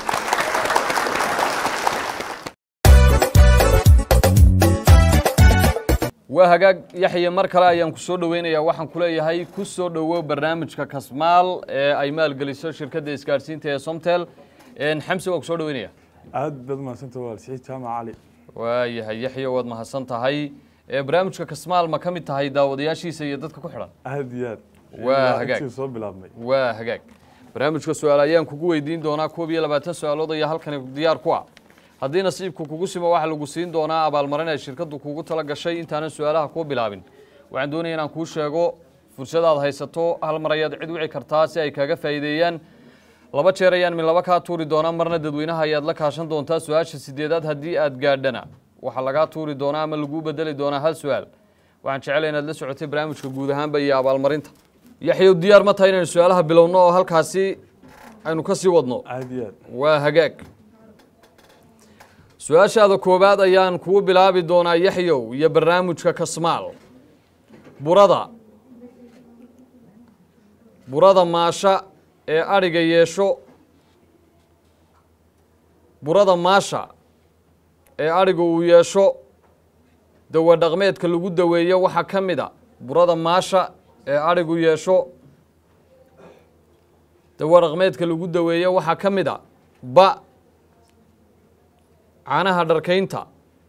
waa hagaag yaxya mar kale ayaan ku soo dhoweynayaa waxaan ku leeyahay ku soo dhowow barnaamijka kasmaal ee ay maalgeliso shirkadda isgaadhsiinta ee somtel xamsi waan ku soo dhoweynaya aad baad umahadsanta walaal siciid jaamac cali waayahay yaxya waad mahadsan tahay ee barnaamijka kasmaal ma ka mid tahay daawadayaashiisa iyo dadka ku xidhan aad iyo aad Waa Ilaa hagaag. intii soo bilaabmay waa hagaag barnaamijka su-aal ayaan kugu weydiin doonaa koob iyo labaatan su-aalood ayaa halkani diyaar ku ah haddii nasiibku kugu simo waxaa lagu siin doonaa abaalmarin ay shirkaddu kugu tala gashay intaanan su-aalaha kuu bilaabin waxaan doonaya inaan kuu sheego fursadaad haysato hal mar ayaad cid wici kartaa si ay kaaga faa'iideeyaan laba jeer ayaan min laba kaa tuuri doonaa marna dadweynaha ayaad la kaashan doontaa su-aasha sideedaad haddii aad gaadhana waxaa lagaa tuuri doonaa ama laguu bedeli doonaa hal su-aal waxaan jecelahay inaad la socotay barnaamijka guud ahaanba iyo abaalmarinta yaxyow diyaar ma tahay inaynu su-aalaha bilowno oo halkaasi aynu ka sii wadno aad iyo aad waa hagaag su-aashaada koowaad ayaan kugu bilaabi doonaa yaxyow iyo barnaamijka kasmaal burada burada maasha ee adhiga yeesho burada maasha ee adhiga uu yeesho dawa dhaqmeedka lagu daweeyo waxaa ka mid a burada maasha ee adhigu yeesho dawa dhaqmeedka lagu daweeyo waxaa ka mid a ba caanaha dharkaynta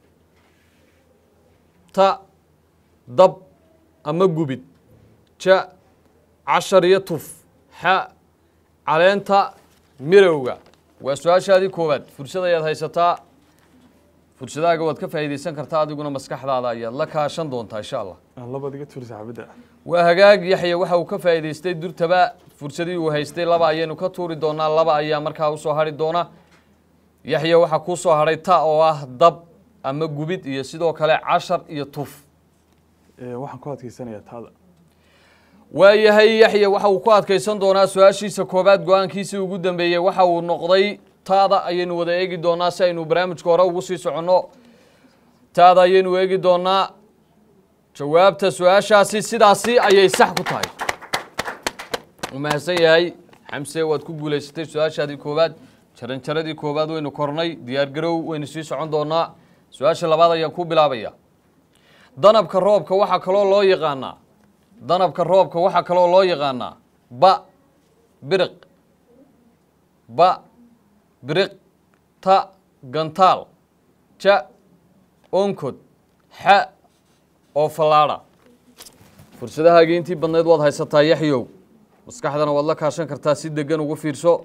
ta dab ama gubid ja cashar iyo tuf xa caleenta mirowga waa su-aashaadii koowaad fursad ayaad haysataa fursadaaga waad ka faa'iidaysan kartaa adiguna maskaxdaada ayaad la kaashan doontaa insha allah aan labaad iga tuuri saxaabadda waa hagaag yaxya waxa uu ka faa'iidaystay durtaba fursadii uu haystay laba ayaynu ka tuuri doonaa laba ayaa markaa usoo hadhi doona yaxya waxaa kuu soo hadhay ta oo ah dab ama gubid iyo sidoo kale cashar iyo tuf Ee, waxaan ku adkaysanayaa taada waayahay yaxya waxa uu ku adkaysan doonaa su-aashiisa koowaad go-aankiisii ugu dambeeyey waxa uu noqday taada ayaynu wada eegi doonaa si aynu barnaamijka hore ugu sii soconno taada ayaynu eegi doonaa jawaabta su-aashaasi sidaasi ayay sax ku tahay u mahadsan yahay xamse waad ku guulaysatay su-aashaadii koowaad jaranjaradii koowaad waynu kornay diyaargarow waynu sii socon doonaa su-aasha labaad ayaan ku bilaabaya danabka roobka waxaa kaloo loo yaqaanaa danabka roobka waxaa kaloo loo yaqaanaa ba biriq ba biriq ta gantaal ja onkod xa oo fallaadha fursadahaagii intii badnayd waad haysataa yaxyow maskaxdana waad la kaashan kartaa si degan ugu fiirso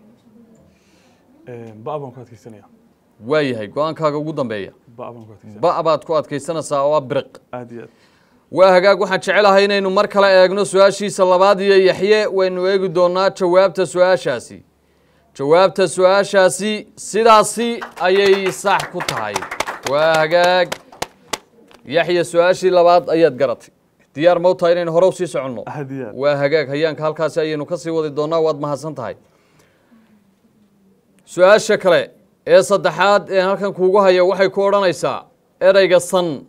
Ee, ba baan ku adkaysanayaa waayahay go-aankaaga ugu dambeeya ba baan ku adkaysanaya ba baad ku adkaysanaysaa oo ah biriq aad iyo aad waa hagaag waxaan jecelahay inaynu mar kale eegno su-aashiisa labaad iyo yaxye waynu eegi doonaa jawaabta su-aashaasi jawaabta su-aashaasi sidaasi ayay sax ku tahay waa hagaag yaxye su-aashii labaad ayaad garatay diyaar ma u tahay inaynu hore usii soconno aad iyo aad waa hagaag hayaanka halkaasi ayaynu ka sii wadi doonaa waad mahadsan tahay su-aasha kale ee saddexaad ee halkan kuugu haya waxay ku odhanaysaa ereyga san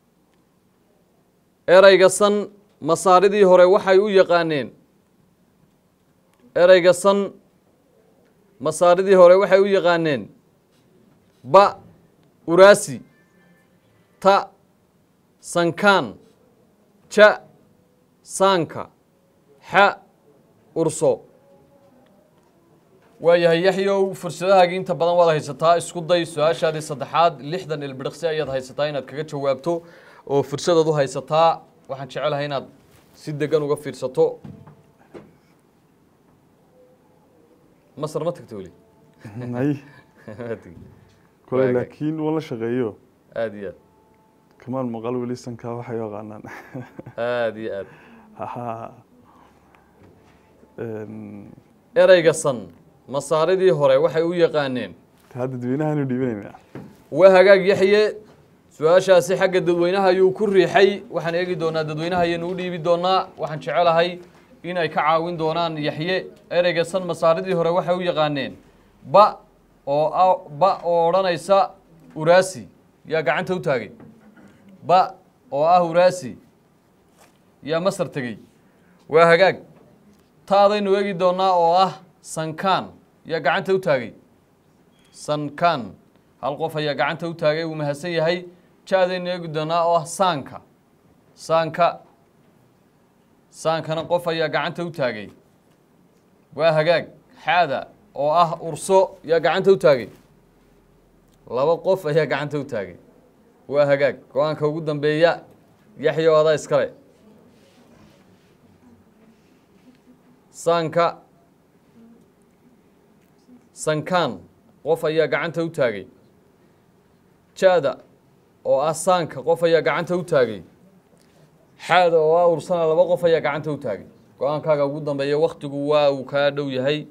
ereyga san masaaridii hore waxay u yaqaaneen ereyga san masaaridii hore waxay u yaqaaneen ba uraasi ta sankaan ja saanka xa urso waayahay yaxyow fursadahaagii inta badan waad haysataa isku day su-aashaadii saddexaad lixdan ilbidhiqsi ayaad haysataa inaad kaga jawaabto oo fursadaad u haysataa waxaan jecelahay inaad si degan uga fiirsato masar ma tagta weli may Ma tegi. kole Waagaag. laakiin waan la shaqeeyo aada iyo kamaan maqal weli sankaa waxay yaqaanaan aad aada iyo aad Haha. Een, ereyga san masaaridii hore waxay u yaqaaneen taa dadweynahaanu dhiibanaynaa waa hagaag yaxye su-aashaasi xagga dadweynaha ayuu ku riixay waxaan eegi doonaa dadweynaha ayaynu u dhiibi doonaa waxaan jecelahay in ay ka caawin doonaan yaxye ereyga san masaaridii hore waxay u yaqaaneen ba oo a- ba oo odhanaysa uraasi yaa gacanta u taagay ba oo ah uraasi yaa masar tegey waa hagaag taadaynu eegi doonaa oo ah sankaan yaa gacanta u taagay sankan hal qof ayaa gacanta u taagay wuu mahadsan yahay jaadaynu eegi doonaa oo ah saanka saanka saankana qof ayaa gacanta u taagay waa hagaag xaada oo ah urso yaa gacanta u taagay laba qof ayaa gacanta u taagay waa hagaag go-aanka ugu dambeeya yaxya oo adaa iskale saanka sankaan qof ayaa gacanta u taagay jaada oo ah saanka qof ayaa gacanta u taagay xaada oo ah ursana laba qof ayaa gacanta u taagay go-aankaaga ugu dambeeya waktigu waa uu kaa dhow yahay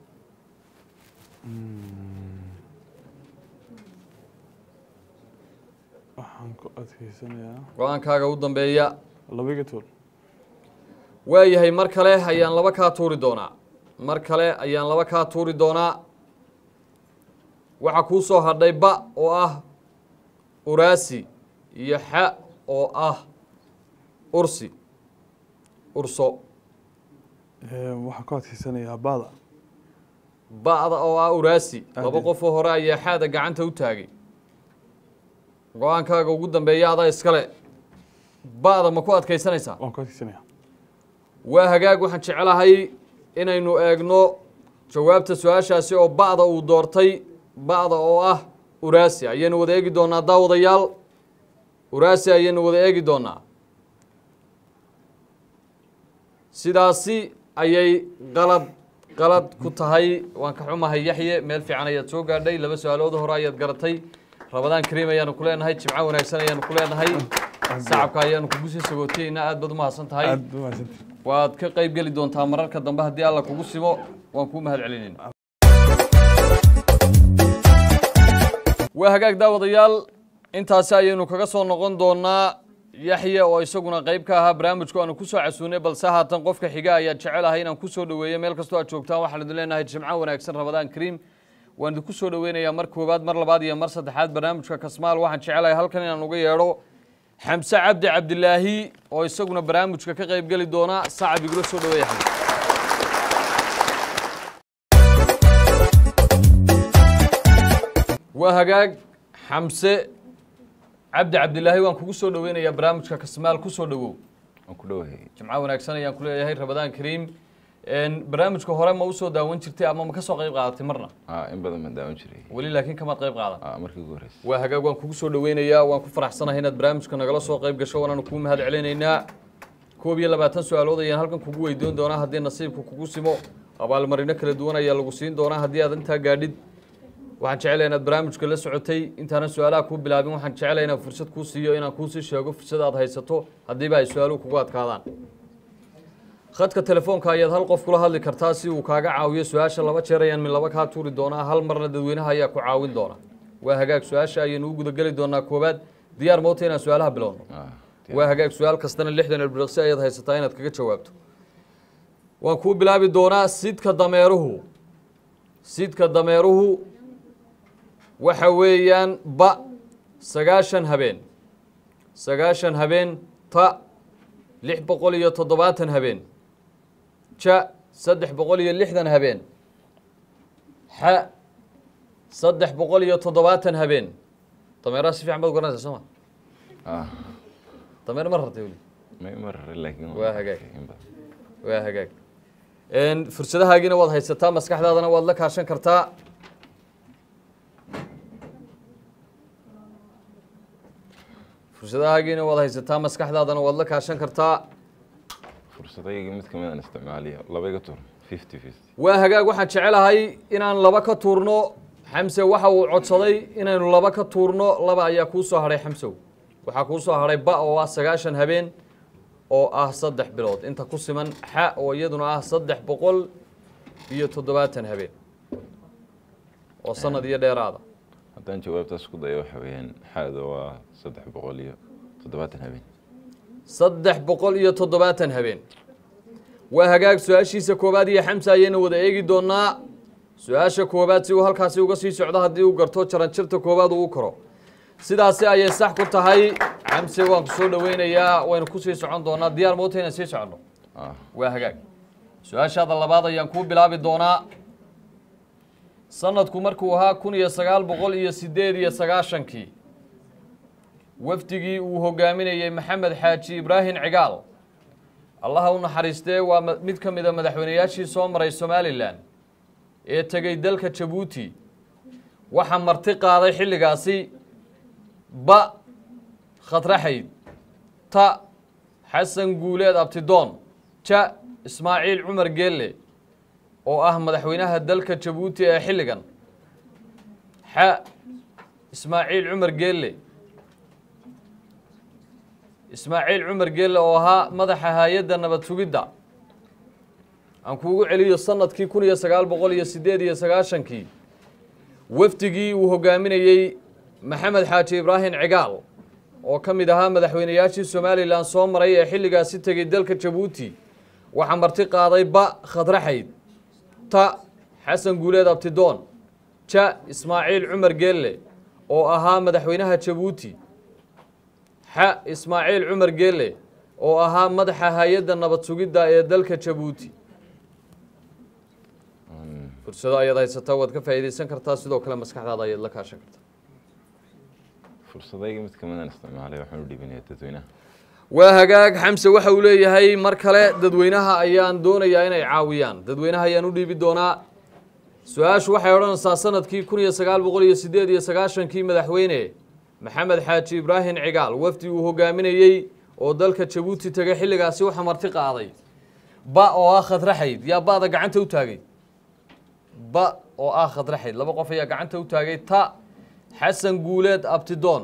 waxaan ku adkeysanayaa go-aankaaga ugu dambeeya labiga tool waayahay mar kale ayaan laba kaa tuuri doonaa mar kale ayaan laba kaa tuuri doonaa waxaa kuu soo hadhay ba oo ah uraasi iyo xa oo ah ursi urso Een, waxaan ku adkeysanayaa baada ba'da oo ah uraasi laba Aad. qofoo hore ayaa xaada gacanta u taagay go-aankaaga ugu dambeeya adaa iskale ba'da ma ku adkaysanaysaa waan ku adkeysanayaa waa hagaag waxaan jecelahay inaynu eegno jawaabta su-aashaasi oo ba'da uu doortay ba'da oo ah uraasi ayaynu wada eegi doonaa daawadayaal uraasi ayaynu wada eegi doonaa sidaasi ayay qalad qalad ku tahay waan ka xumahay yaxye meel fiican ayaad soo gaadhay laba su-aalood hore ayaad garatay rabadaan kariim ayaanu ku leenahay jimco wanaagsan ayaanu ku leenahay sacabka ayaanu kugu sii sagootaynaa aad baad umahadsan tahay aad u mahadsantihin waad ka qayb geli doontaa mararka dambe haddii alla kugu simo waan kuu mahad celinayna waa hagaag daawadayaal intaasi ayaynu kaga soo noqon doonaa yaxya oo isaguna qayb ka ahaa barnaamijku aanu kusoo casuunay balse haatan qofka xiga ayaad jecelahay inaan kusoo dhoweeyo meel kastoo aad joogtaan waxaan idin leenahay jimco wanaagsan rabadaan kariim waan idinku soo dhoweynayaa mar koowaad mar labaad iyo mar saddexaad barnaamijka kasmaal waxaan jecelahay halkan inaan uga yeedho xamse cabdi cabdilaahi oo isaguna barnaamijka ka qayb geli doona sacab igula soo dhaweeya xamse waa hagaag xamse cabdi cabdilaahi waan kugu soo dhoweynayaa barnaamijka kasmaal ku soo dhowow waan ku dhowahay jimco wanaagsan ayaan ku leeyahay rabadaan kariim barnaamijka hore ma usoo daawan jirtay ama ma ka soo qayb qaadatay marna Aa, in badan baan daawan jiray weli laakiin kamaad qayb qaadan Aa, markii ugu horreysay waa hagaag waan kugu soo dhoweynayaa waan ku faraxsanahay inaad barnaamijka nagala soo qayb gasho waanaanu kuu mahad celinaynaa koob iyo labaatan su-aalood ayaan halkan kugu weydiin doonaa haddii nasiibku kugu simo abaalmarino kala duwan ayaa lagu siin doonaa haddii aad intaa gaadhid waxaan jecelahay inaad barnaamijka la socotay intaanan su-aalaha kuu bilaabin waxaan jecelahay inaan fursad kuu siiyo inaan kuusii sheego fursad aad haysato haddiiba ay su-aaluhu kugu adkaadaan khadka telefoonka ayaad hal qof kula hadli kartaa si uu kaaga caawiyo su-aasha laba jeer ayaan min laba kaa tuuri doonaa hal marna dadweynaha ayaa ku caawin doona waa hagaag su-aasha ayaynu u gudageli doonaa koowaad diyaar mawta inaan su-aalaha bilowno Aa, waa hagaag su-aal kastana lixdan ilbiriqsi ayaad haysataa inaad kaga jawaabto waan kuu bilaabi doonaa sidka dameeruhu sidka dameeruhu waxa weeyaan ba sagaashan habeen sagaashan habeen ta lix boqol iyo toddobaatan habeen ja saddex boqol iyo lixdan habeen xa saddex boqol iyo toddobaatan habeen dameeraha si fiican baad garanaysaa soo ma aa, dameer ma rartay weli ma ima raray laakiin waan Waa hagaag. arkay in badan. waa hagaag fursadahaagiina waad haysataa maskaxdaadana waad la kaashan kartaa fursadahaagiina waad haysataa maskaxdaadana waad la kaashan kartaa fursadayga mid kamid aan isticmaaliya laba iga tur fifty fifty waa hagaag waxaan jecelahay inaan laba ka tuurno xamse waxa uu codsaday inaynu laba ka tuurno laba ayaa kuu soo hadhay xamsow waxaa kuu soo hadhay ba oo ah sagaashan habeen oo ah saddex bilood inta ku siman xa oo iyaduna ah saddex boqol iyo toddobaatan habeen oo sanad iyo dheeraada haddaan jawaabtaas ku dayo waxa weeyaan xaada waa saddex boqol iyo toddobaatan habeen saddex boqol iyo toddobaatan habeen waa hagaag su-aashiisa koowaad iyo xamsa ayaynu wada eegi doonaa su-aasha koowaad si uu halkaasi uga sii socdo haddii uu garto jaranjirta koowaad uu u koro sidaasi ayay sax ku tahay xamse waan ku soo dhoweynayaa waynu kusii socon doonaa diyaar moota inaan sii soconno ah waa hagaag su-aashaada labaad ayaan kuu bilaabi doonaa sanadku markuu ahaa kun iyo sagaal boqol iyo sideed iyo sagaashankii wafdigii uu hogaaminayey maxamed xaaji ibraahim cigaal allaha u naxariistee waa ma- mid ka mida madaxweyneyaashii soo maray somalilan ee tegey dalka jabuuti waxaa marti qaaday xilligaasi ba khadraxayd ta xasan guuleed abtidoon ja ismaaciil cumar geelle oo ah madaxweynaha dalka jabuuti ee xilligan xa ismaaciil cumar geelle ismaaciil cumar geelle oo ahaa madaxa hay-adda nabad sugidda aan kuugu celiyo sanadkii kun iyo sagaal boqol iyo sideed iyo sagaashankii wafdigii uu hogaaminayey maxamed xaaji ibraahim cigaal oo ka mid ahaa madaxweyneyaashii somalilan soo maray ee xilligaasi tegey dalka jabuuti waxaa marti qaaday ba khadraxayd ta xasan guuleed abtidoon ja ismaaciil cumar geelle oo ahaa madaxweynaha jabuuti xa ismaaciil cumar geelle oo ahaa madaxa hay-adda nabad sugidda ee dalka jabuuti fursado ayaad haysataa waad ka faa'iidaysan kartaa sidoo kale maskaxdaada ayaad la kaashan kartaa fursadayga mid kamidaan isticmaalay waxaan u dhiibinayaa dadweynaha waa hagaag xamse waxa uu leeyahay mar kale dadweynaha ayaan doonayaa inay caawiyaan dadweynaha ayaan u dhiibi doonaa su-aashu waxay odhanaysaa sanadkii kun iyo sagaal boqol iyo sideed iyo sagaashankii madaxweyne maxamed xaaji ibraahim cigaal wafdi uu hogaaminayey oo dalka jabuuti tegay xilligaasi waxa marti qaaday ba oo ah khadraxayd yaa ba'da gacanta u taagay ba oo ah khadraxayd laba qof ayaa gacanta u taagay ta xasan guuleed abtidoon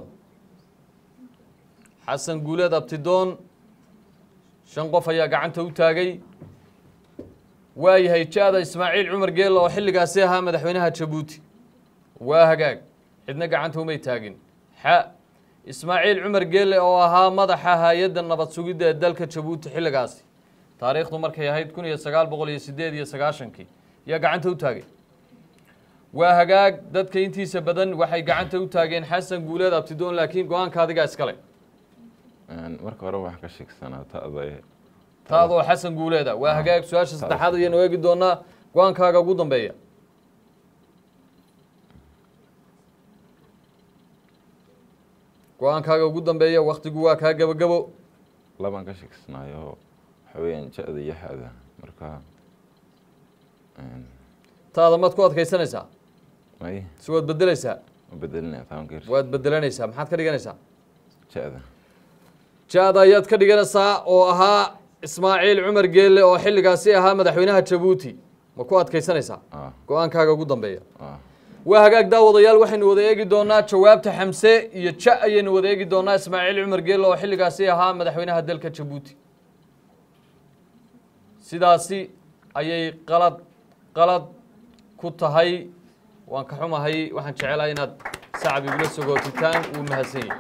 xasan guuleed abtidoon shan qof ayaa gacanta u taagay waayahay ja-da ismaaciil cumar geelle oo xilligaasi ahaa madaxweynaha jabuuti waa hagaag cidna gacanta umay taagin xa ismaaciil cumar geelle oo ahaa madaxa hay-adda nabad sugidda ee dalka jabuuti xilligaasi taariikhdu markay ahayd kun iyo sagaal boqol iyo sideed iyo sagaashankii yaa gacanta u taagay waa hagaag dadka intiisa badan waxay gacanta u taageen xasan guuleed abtidoon laakiin go-aanka adigaa iskale Een, marka hore waxaa ka sheegsanaa ta'da taadoo xasan guuleeda waa hagaag su-aasha saddexaad ayaynu eegi doonaa go-aankaaga ugu dambeeya go-aankaaga ugu dambeeya waktigu waa kaa gabagabo labaan ka sheegsanayo waxa weeyaan ja-da iyo xada marka een, taada maad ku adkaysanaysaa may si waad bedelaysaa ma bedelinaya taan geers waad bedelanaysaa maxaad ka dhiganaysaa ja-da ja-da ayaad ka dhiganaysaa oo ahaa ismaaciil cumar geelle oo xilligaasi ahaa madaxweynaha jabuuti ma ku adkaysanaysaa ah go-aankaaga ugu dambeeya ah waa hagaag daawadayaal waxaynu wada eegi doonaa jawaabta xamse iyo ja ayaynu wada eegi doonaa ismaaciil cumar geelle oo xilligaasi ahaa madaxweynaha dalka jabuuti sidaasi ayay qalad qalad ku tahay waan ka xumahay waxaan jecelahay inaad sacab igula sogootitaan wuu mahadsan yahay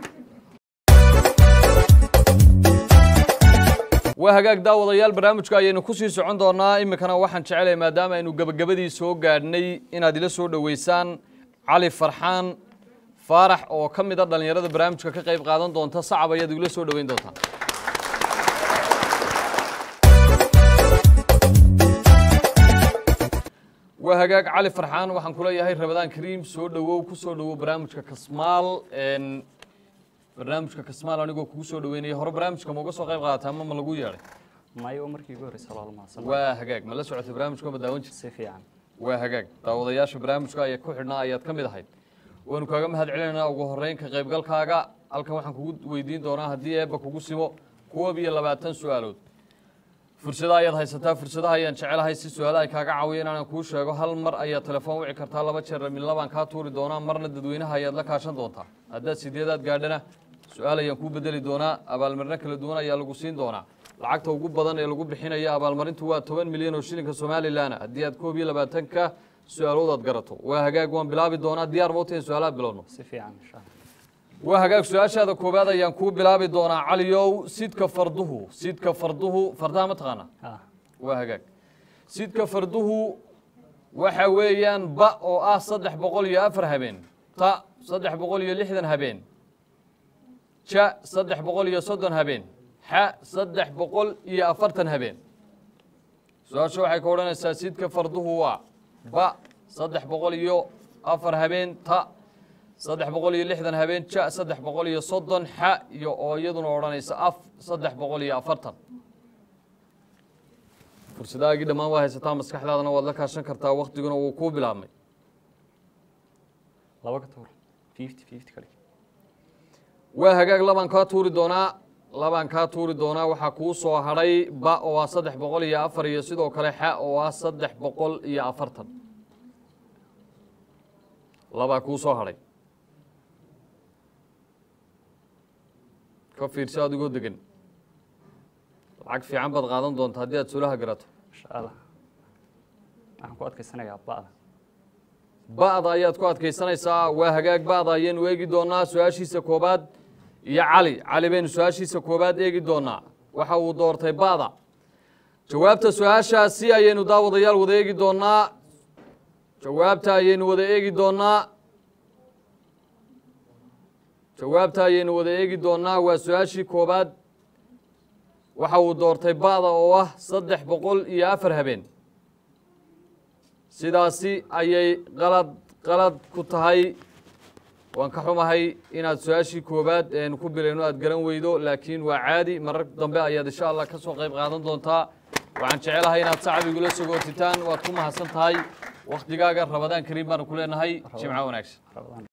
waa hagaag daawadayaal barnaamijka ayaynu kusii socon doonaa iminkana waxaan jecelahay maadaama aynu gebagabadii soo gaadhnay inaad ila soo dhoweysaan cali farxaan faarax oo ka mid a dhallinyarada barnaamijka ka qayb qaadan doonta sacab ayaad igula soo dhoweyn doontaa waa hagaag cali farxaan waxaan kuleeyahay rabadaan kariim soo dhowow ku soo dhowow barnaamijka kasmaal n barnaamijka kasmaal anigoo kugu soo dhaweynaya hore barnaamijka ma uga soo qayb qaadataa ama ma lagu yeedhay mayo markii ugu horreysay lool mahadsan waa hagaag ma la socotay barnaamijka ma daawan jirta si fiican waa hagaag daawadayaasha barnaamijka ayaa ku xidhnaa ayaad ka mid ahayd waanu kaaga mahad celinaynaa ugu horreyn ka qaybgalkaaga halkan waxaan kugu weydiin doonaa haddii eebba kugu simo koob iyo labaatan su-aalood fursada ayaad haysataa fursadaha ayaan jecelahay si su-aalaha ay kaaga caawiya inaanan kuu sheego hal mar ayaad telefoon wici kartaa laba jeer min labaan kaa tuuri doonaa marna dadweynaha ayaad la kaashan doontaa haddaad sideedaad gaadhana su-aal ayaan kuu bedeli doonaa abaalmarino kala duwan ayaa lagu siin doonaa lacagta ugu badan ee lagu bixinaya abaalmarintu waa toban milyan oo shilinka somalilan haddii aad koob iyo labaatanka su-aalood aad garato waa hagaag waan bilaabi doonaa diyaar mawta in su-aalaha bilowno si fiican insha allah waa hagaag su-aashaada koowaad ayaan kuu bilaabi doonaa caliyow sidka farduhu sidka farduhu fardaha ma taqaana ah waa hagaag sidka farduhu waxa weeyaan ba oo ah saddex boqol iyo afar habeen ta saddex boqol iyo lixdan habeen ja saddex boqol iyo soddon habeen xa saddex boqol iyo afartan habeen su-aasha waxay ka odhanaysaa sidka farduhu waa ba saddex boqol iyo afar habeen ta saddex boqol iyo lixdan habeen ja saddex boqol iyo soddon xa iyo oo iyaduna odhanaysa af saddex boqol iyo afartan fursadahaagii dhammaan waa haysataa maskaxdaadana waad la kaashan kartaa waktiguna wuu kuu bilaabmay laba ka tuur fifty fifty ka dhig waa hagaag labaan kaa tuuri doonaa labaan kaa tuuri doonaa waxaa kuu soo hadhay ba oo ah saddex boqol iyo afar iyo sidoo kale xa oo ah saddex boqol iyo afartan labaa kuu soo hadhay ka fiirso adigoo degan lacag fiican baad qaadan doonta haddii aad sulaha garato insha allah waxaan ku adkaysanayaa ba'da ba'da ayaad ku adkaysanaysaa waa hagaag ba'da ayaynu eegi doonaa su-aashiisa koobaad iyo cali cali baynu su-aashiisa koobaad eegi doonaa waxa uu doortay ba'da jawaabta su-aashaasi ayaynu daawadayaal wada eegi doonaa jawaabta ayaynu wada eegi doonaa jawaabta ayaynu wada eegi doonaa waa su-aashii koobaad waxa uu doortay ba'da oo ah saddex boqol iyo afar habeen sidaasi ayay qalad qalad ku tahay waan ka xumahay inaad su-aashii koobaad eenu ku bilayno aad garan weydo laakiin waa caadi marar dambe ayaad insha allah ka soo qayb qaadan doontaa waxaan jecelahay inaad sacab igula sogootitaan waad ku mahadsan tahay wakhtigaaga rabadaan kariim baanu ku leenahay jimco wanaagsan rabadaan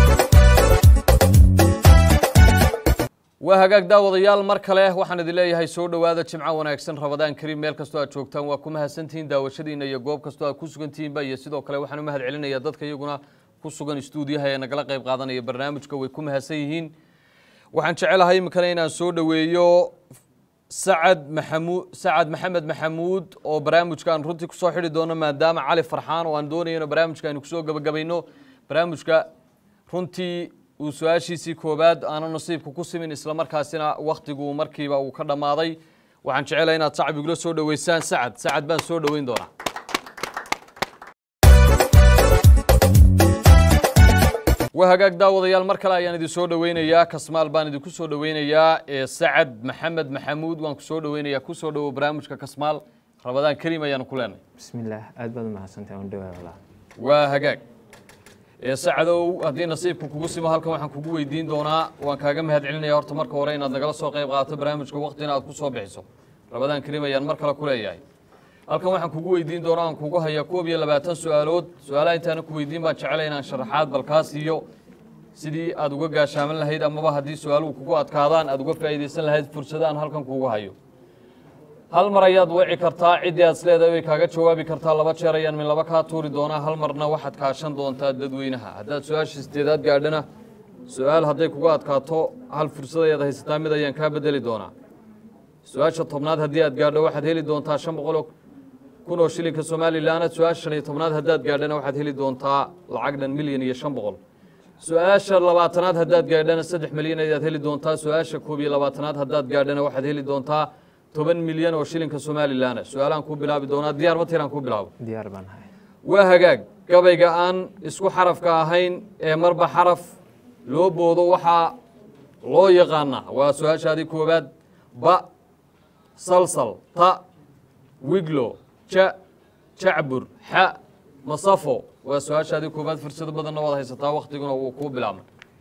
waa hagaag daawadayaal mar kale waxaan idin leeyahay soo dhowaada jimco wanaagsan rabadaan kariim meel kastoo aad joogtaan waa ku mahadsantihiin daawashadiina iyo goob kastoo aad ku sugantihiinba iyo sidoo kale waxaan u mahad celinayaa dadka iyaguna ku sugan stuudiyaha ee nagala qayb qaadanaya barnaamijka way ku mahadsan yihiin waxaan jecelahay iminkana inaan soo dhoweeyo sacad maxamuud sacad maxamed maxamuud oo barnaamijka aan runtii kusoo xidhi doono maadaama cali farxaan oo aan doonayno barnaamijka aynu kusoo gabagabayno barnaamijka runtii uu su-aashiisii koobaad aanu nasiibka ku simin islamarkaasina wakhtigu markiiba uu ka dhammaaday waxaan jecelahay inaad sacab igula soo dhoweysaan sacad sacad baan soo dhoweyn doonaa waa hagaag daawadayaal mar kale ayaan idin soo dhoweynayaa kasmaal baan idinku soo dhoweynayaa ee sacad maxamed maxamuud waan ku soo dhoweynayaa ku soo dhowo barnaamijka kasmaal rabadaan kariim ayaanu ku leenahay بسم الله aad baad u mahadsantahay waan dhawaa walaa waa hagaag ee sacadow haddii nasiibku kugu simo halkan waxaan kugu weydiin doonaa waan kaaga mahad celinaya horta marka hore inaad nagala soo qayb qaadato barnaamijka waqtina aad ku soo bixiso rabadaan kariim ayaan mar kale ku leeyahay halkan waxaan kugu weydiin doonaa aan kugu hayaa koob iyo labaatan su-aalood su-aalaha intaana ku weydiin baan jecelay inaan sharaxaad balkaas iyo sidii aad uga gaashaaman lahayd amaba haddii su-aaluhu kugu adkaadaan aad uga faa'iidaysan lahayd fursada aan halkan kugu hayo hal mar ayaad wici kartaa ciddii aad isleedahay way kaaga jawaabi kartaa laba jeer ayaan min laba kaa tuuri doonaa hal marna waxaad kaashan doontaa dadweynaha haddaad su-aasha sideedaad gaadhana su-aal hadday kuga adkaato hal fursad ayaad haysataa mid ayaan kaa bedeli doonaa su-aasha tobnaad haddii aad gaadho waxaad heli doontaa shan boqol oo kun oo shilinka somalilan su-aasha shan iyo tobnaad haddaad gaadhana waxaad heli doontaa lacag dhan milyan iyo shan boqol su-aasha labaatanaad haddaad gaadhana saddex milyan ayaad heli doontaa su-aasha koob iyo labaatanaad haddaad gaadhana waxaad heli doontaa toban milyan oo shilinka somalilan su-aalaan ku bilaabi doonaa diyaar ma tiraan ku bilaabo diyaar baan ahay waa hagaag gabayga aan isku xarafka ahayn ee marba xaraf loo boodo waxaa loo yaqaanaa waa su-aashaadii koowaad ba salsal ta wiglo ja jacbur xa masafo waa su-aashaadii koowaad fursado badanna waad haysataa waktiguna wuu kuu bilaabmay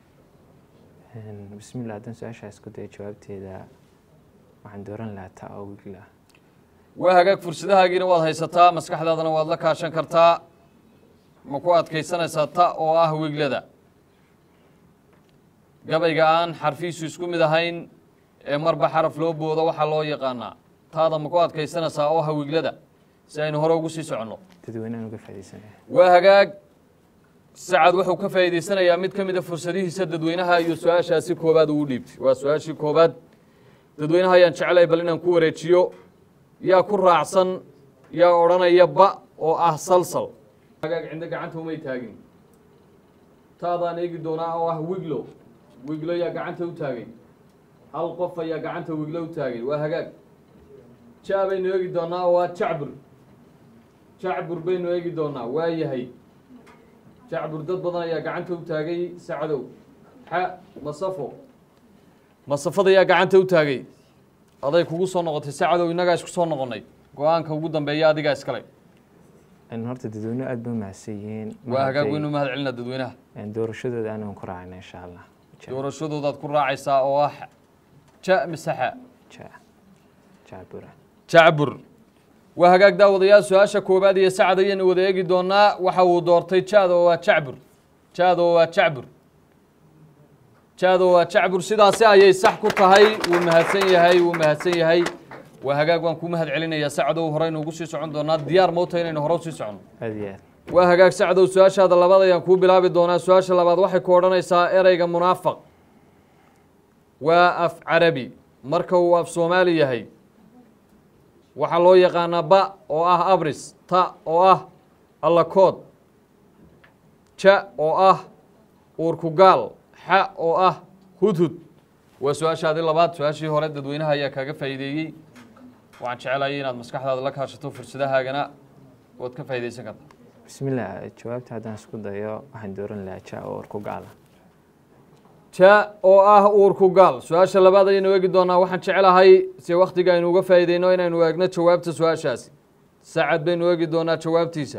بسم الله haddaan su-aashaa isku dayo jawaabteeda waxaan dooran lahaa ta oo wigla waa hagaag fursadahaagiina waad haysataa maskaxdaadana waad la kaashan kartaa ma ku adkaysanaysaa ta oo ah wiglada gabayga aan xarfiisu isku mid ahayn ee marba xaraf loo boodo waxaa loo yaqaanaa taada ma ku adkaysanaysaa oo ah wiglada si aynu hore ugu sii soconno dadweynehan uga faaidaysanaya waa hagaag sacad wuxuu ka faa'iidaysanayaa mid ka mid a fursadihiisa dadweynaha iyo su-aashaasi koobaad uu dhiibtay waa su-aashii koobaad dadweynaha ayaan jeclahay bal inaan ku wareejiyo yaa ku raacsan yaa odhanaya ba oo ah salsal hagaag cinda gacanta umay taagin taadaan eegi doonaa oo ah wiglo wiglo yaa gacanta u taagay hal qof ayaa gacanta wiglo u taagay waa hagaag ja baynu eegi doonaa oo ah jacbur jacbur baynu eegi doonaa waa yahay jacbur dad badan ayaa gacanta u taagay sacadow xa masafo masafada ayaa gacanta u taagay aday kugu soo noqotay sacadow innagaa isku soo noqonnay go-aanka ugu dambeeya adigaa iskale Een, horta dadweynuhu aad bay u mahadsan yihiin waa hagaag Maaragtay, weynu mahad celina dadweynaha een, doorashadooda anagan ku raacayna insha allah Ja- doorashadoodaad ku raacaysaa oo ah ja misaxa ja- jacbura jacbur waa hagaag daawadayaal su-aasha koowaad iyo sacad ayaynu wada eegi doonaa waxa uu doortay jaada oo waa jacbur jaada oo waa jacbur jaada oo waa jacbur sidaasi ayay sax ku tahay wuu mahadsan yahay wuu mahadsan yahay waa hagaag waan ku mahad celinayaa sacadow horeynu ugu sii socon doonaa diyaar mowta inaynu hore usii soconno aad iyo aad waa hagaag sacdow su-aashaada labaad ayaan kuu bilaabi doonaa su-aasha labaad waxay ku odhanaysaa ereyga munaafaq waa af carabi marka uu af soomaali yahay waxaa loo yaqaanaa ba oo ah abris ta oo ah allakood ja oo ah uurkugaal xa oo ah hudhud waa su-aashaadii labaad su-aashii hore dadweynaha ayaa kaaga faa'iideeyey waxaan jeclayay inaad maskaxdaada la kaashato fursadahaagana waad ka faa'iidaysan kartaa bismillah jawaabta haddaan isku dayo waxaan dooran lahaa ja oo orku gaala ja oo ah uurku gaal su-aasha labaad ayaynu eegi doonaa waxaan jeclahay si wakhtiga aynu uga faa'iideyno inaynu eegno jawaabta su-aashaasi sacad baynu eegi doonaa jawaabtiisa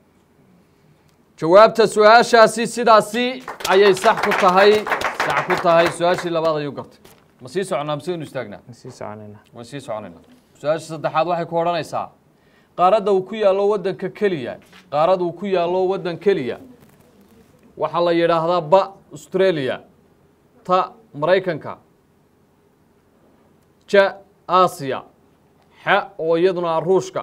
jawaabta su-aashaasi sidaasi ayay sax ku tahay sax ku tahay su-aashii labaad ayuu gartay ma sii soconaa mise waynu istaagnaa waan sii soconaynaa waan sii soconaynaa su-aasha saddexaad waxay ku odhanaysaa qaaradda uu ku yaallo waddanka keliya qaarad uu ku yaallo waddan keliya waxaa la yidhaahdaa ba australia ta maraykanka ja aasiya xa oo iyaduna ah ruushka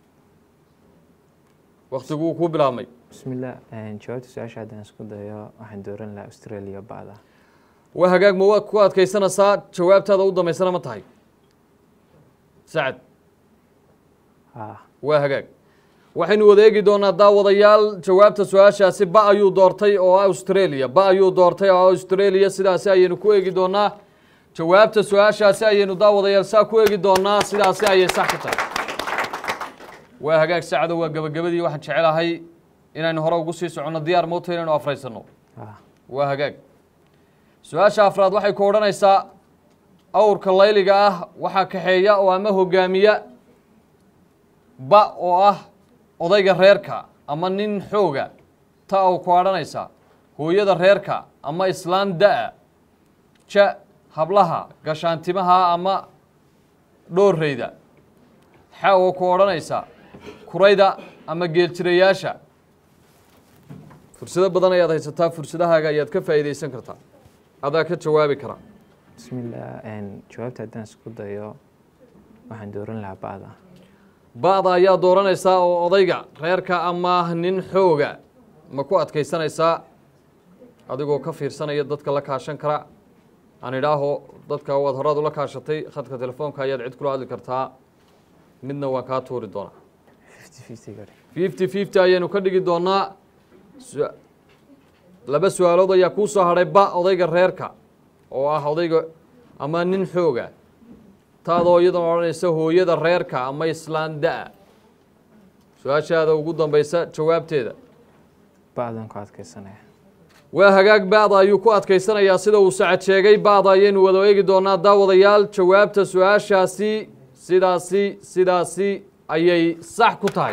waktiguu ku bilaabmay bismillah een, jawaabta su-aasha haddaan isku dayo waxaan dooran lahaa australia ba'da waa hagaag ma waad ku adkaysanaysaa jawaabtaada u dambaysana ma tahay sacad ah waa hagaag waxaynu wada eegi doonaa daawadayaal jawaabta su-aashaasi ba ayuu doortay oo ah australia ba ayuu doortay oo ah australia sidaasi ayaynu ku eegi doonaa jawaabta su-aashaasi ayaynu daawadayaal saa ku eegi doonaa sidaasi ayay sax ku tahay waa hagaag sacdo waa gabagabadii waxaan jecelahay inaynu hore ugu sii soconno diyaar mowta inaynu afraysanno ah waa hagaag su-aasha afraad waxay ku odhanaysaa awrka layliga ah waxaa kaxeeya oo ama hogaamiya ba oo ah odayga reerka ama nin xooga ta oo ku odhanaysaa hooyada reerka ama islaan da-a ja hablaha gashaantimaha ama dhoorreyda xa oo ku odhanaysa kurayda ama geeljirayaasha fursado badan ayaad haysataa fursadahaaga ayaad ka faa'iidaysan kartaa adaa ka jawaabi kara bismillah een, jawaabta haddaan isku dayo waxaan dooran lahaa ba'da ba-da ayaa dooranaysaa oo odayga reerka ama nin xooga ma ku adkaysanaysaa adigoo ka fiirsanaya dadka la kaashan kara aan idhaaho dadka waad horaad ula kaashatay khadka telefoonka ayaad cid kula hadli kartaa midna waan kaa tuuri doonaa fifty fifty gari fifty fifty ayaynu ka dhigi doonaa su- laba su-aalood ayaa kuu soo hadhay ba odayga reerka oo ah odayga ama nin xooga taadoo iyadana odhanaysa hooyada reerka ama islaan da-a su-aashaada ugu dambaysa jawaabteeda ba'dan ku adkaysanaya waa hagaag ba'da ayuu ku adkaysanayaa sida uu sacad sheegay ba'da ayaynu wada eegi doonaa daawadayaal jawaabta su-aashaasi sidaasi sidaasi ayay sax ku tahay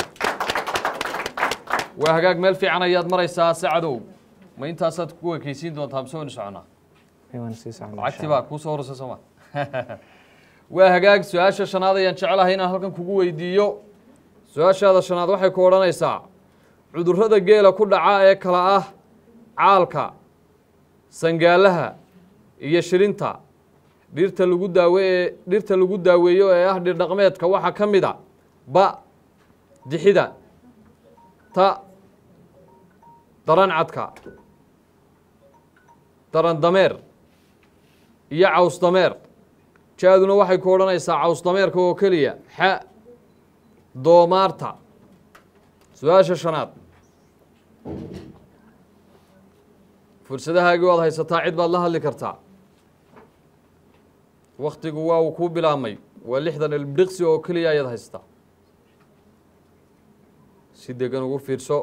waa hagaag meel fiican ayaad maraysaa sacadow ma intaasaad ku ekeysiin doontaa mise waynu soconaa Ee, waan sii soconaa insha lacagtii Allah. baa kuu soo horeysa sooma waa hagaag su-aasha shanaad ayaan jecelahay inaan halkan kugu weydiiyo su-aashaada shanaad waxay ku odhanaysaa cudurrada geela ku dhaca ee kala ah caalka sangaalaha iyo shilinta dhirta lagu daawe ee dhirta lagu daaweeyo ee ah dhir dhaqmeedka waxaa ka mid a ba dixida ta daran cadka daran dameer iyo caws dameer jaaduna waxay ku odhanaysaa caws dameerka oo keliya xa doomaarta su-aasha shanaad fursadahaagii waad haysataa cid baad la hadli kartaa waktigu waa uu kuu bilaabmay waa lixdan ilbdhiqsi oo keliya ayaad haysataa si degan ugu fiirso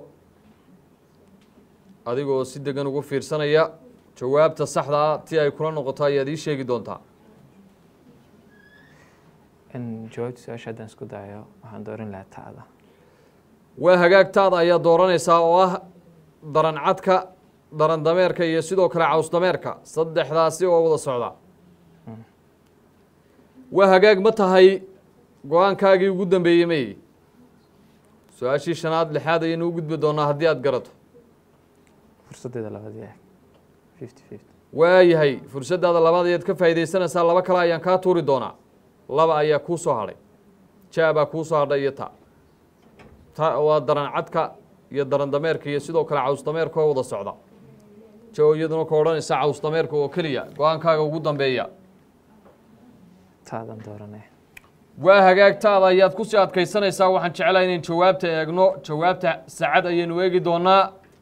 adigoo si degan ugu fiirsanaya jawaabta saxda ah ti ay kula noqoto ayaad ii sheegi doontaa in jawaabta su-aasha haddaan isku dayo waxaan dooran lahaa ta'da waa hagaagtaada ayaa dooranaysaa oo ah daran cadka daran dameerka iyo sidoo kale caws dameerka saddexdaasi oo wada socda waa hagaag ma tahay go-aankaagii ugu dambeeyey may su-aashii shanaad lixaad ayaynu u gudbi doonaa haddii aad garato fursaddeeda labaad yahay fifty fifty waayahay fursaddaada labaad ayaad ka faa'iidaysanaysaa laba kale ayaan kaa tuuri doonaa laba ayaa kuu soo hadhay jaabaa kuu soo hadhay iyo ta ta waa daran cadka iyo daran dameerka iyo sidoo kale caws dameerka oo wada socda jo iyaduna ka odhanaysa caws dameerka oo keliya go-aankaaga ugu dambeeya ta'dan dooranaya waa hagaagtaada ayaad kusii adkaysanaysaa waxaan jeclahay inayn jawaabta eegno jawaabta saacad ayaynu eegi doonaa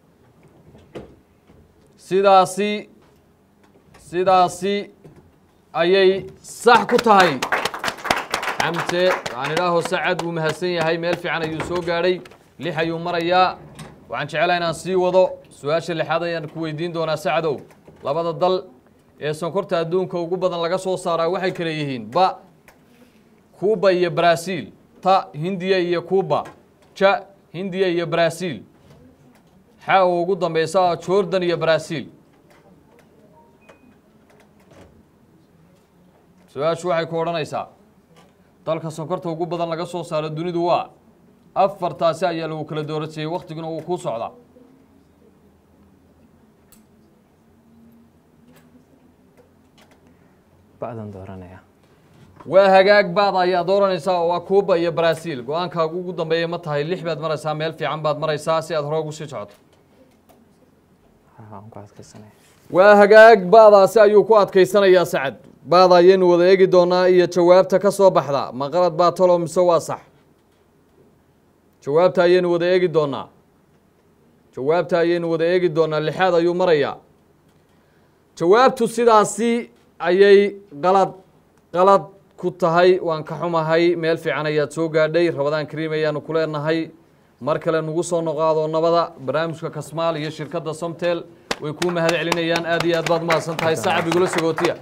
sidaasi sidaasi ayay sax ku tahay xamse waxaan idhaaho sacad wuu mahadsan yahay meel fiican ayuu soo gaadhay lix ayuu marayaa waxaan jeclahay inaan sii wado su-aasha lixaad ayaan ku weydiin doonaa sacadow labada dal ee sonkorta adduunka ugu badan laga soo saaraa waxay kale yihiin ba kuuba iyo brazil ta hindiya iyo kuuba ja hindiya iyo brazil xa oo ugu dambeysa ah jordan iyo brazil su-aashu waxay ku odhanaysaa dalka sonkorta ugu badan laga soo saaro dunidu waa afartaasi ayaa lagu kala doorasiyey waktiguna wuu kuu socdaa ba'dan dooranaya waa hagaag baad ayaa dooranaysaa oo waa kuuba iyo brazil go-aankaagu ugu dambeeya ma tahay lix baad maraysaa meel fiican baad maraysaa si aad hore ugu sii socoto waxaan ku adkaysanaya waa hagaag baadaasi ayuu ku adkaysanayaa sacad baada ayaynu wada eegi doonaa iyo jawaabta ka soo baxda ma qalad baa talo mise waa sax jawaabta ayaynu wada eegi doonaa jawaabta ayaynu wada eegi doonaa lixaad ayuu marayaa jawaabtu sidaasi ayay qalad qalad ku tahay waan ka xumahay meel fiican ayaad soo gaadhay rabadaan kariim ayaanu ku leenahay mar kale nugu soo noqaado nabada barnaamijka kasmaal iyo shirkadda somtel way kuu mahad celinayaan aad iyo aad baad mahadsan tahay sacab igula sagootiya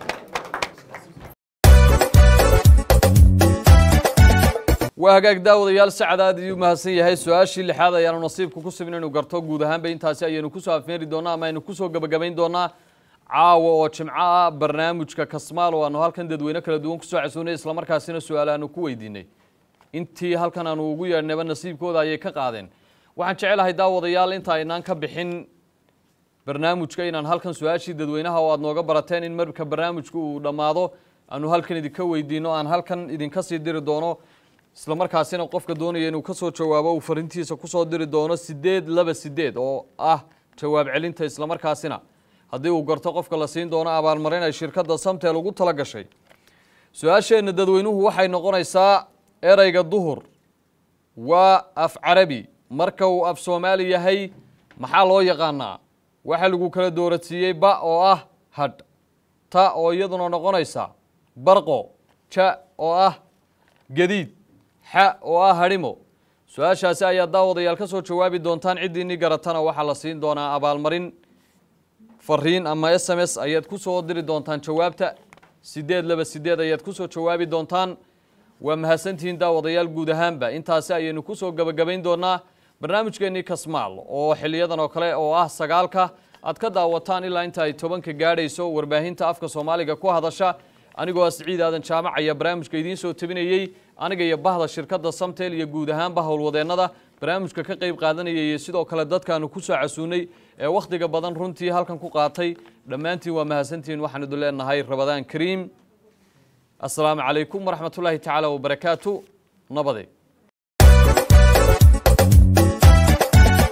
waa hagaag daawadayaal sacad aad ayuu mahadsan yahay su-aashii lixaad ayaanu nasiibka ku sibin inuu garto guud ahaanba intaasi ayaynu kusoo afmeeri doonaa ama aynu kusoo gebagabayn doonaa caawa oo jimco ah barnaamijka kasmaal oo aanu halkan dadweyne kala duwan kusoo casuunay islamarkaasina su-aal aanu ku weydiinay intii halkan aanu ugu yeedhnayba nasiibkooda ayay ka qaadeen waxaan jecelahay daawadayaal inta aynaan ka bixin barnaamijka inaan halkan su-aashii dadweynaha oo aad nooga barateen in marka barnaamijku uu dhammaado aanu halkan idinka weydiino aan halkan idinka sii diri doono isla markaasina qofka doonaya inuu ka soo jawaabo uu farintiisa kusoo diri doono sideed laba sideed oo ah jawaab celinta islamarkaasina haddii uu garto qofka la siin doono abaalmarin ay shirkadda samtel ugu tala gashay su-aasheenna dadweynuhu waxay noqonaysaa ereyga duhur waa af carabi marka uu af soomaali yahay maxaa loo yaqaanaa waxaa lagu kala doorasiiyey ba oo ah hadh ta oo iyaduna noqonaysa barqo ja oo ah gadiid xa oo ah hadhimo su-aashaasi ayaa daawadayaal ka soo jawaabi doontaan ciddiinii garatana waxaa la siin doonaa abaalmarin fariin ama s m s ayaad ku soo diri doontaan jawaabta sideed laba sideed ayaad ku soo jawaabi doontaan waa mahadsantihiin daawadayaal guud ahaanba intaasi ayaynu kusoo gebagabayn doonaa barnaamijkeennii kasmaal oo xiliyadan oo kale oo ah sagaalka aad ka daawataan ilaa inta ay tobanka gaadhayso warbaahinta afka soomaaliga ku hadasha anigoo ah siciid aadan jaamac ayaa barnaamijka idiin soo tebinayey aniga iyo bahda shirkadda samtel iyo guud ahaanba howlwadeennada barnaamijka ka qayb qaadanaya iyo sidoo kale dadkaanu ku soo casuunay ee wakhtiga badan runtii halkan ku qaatay dhammaantiin waa mahadsantihiin waxaan idin leenahay rabadaan kariim asalaamu calaykum waraxmatullaahi tacaala wabarakaatu nabade ku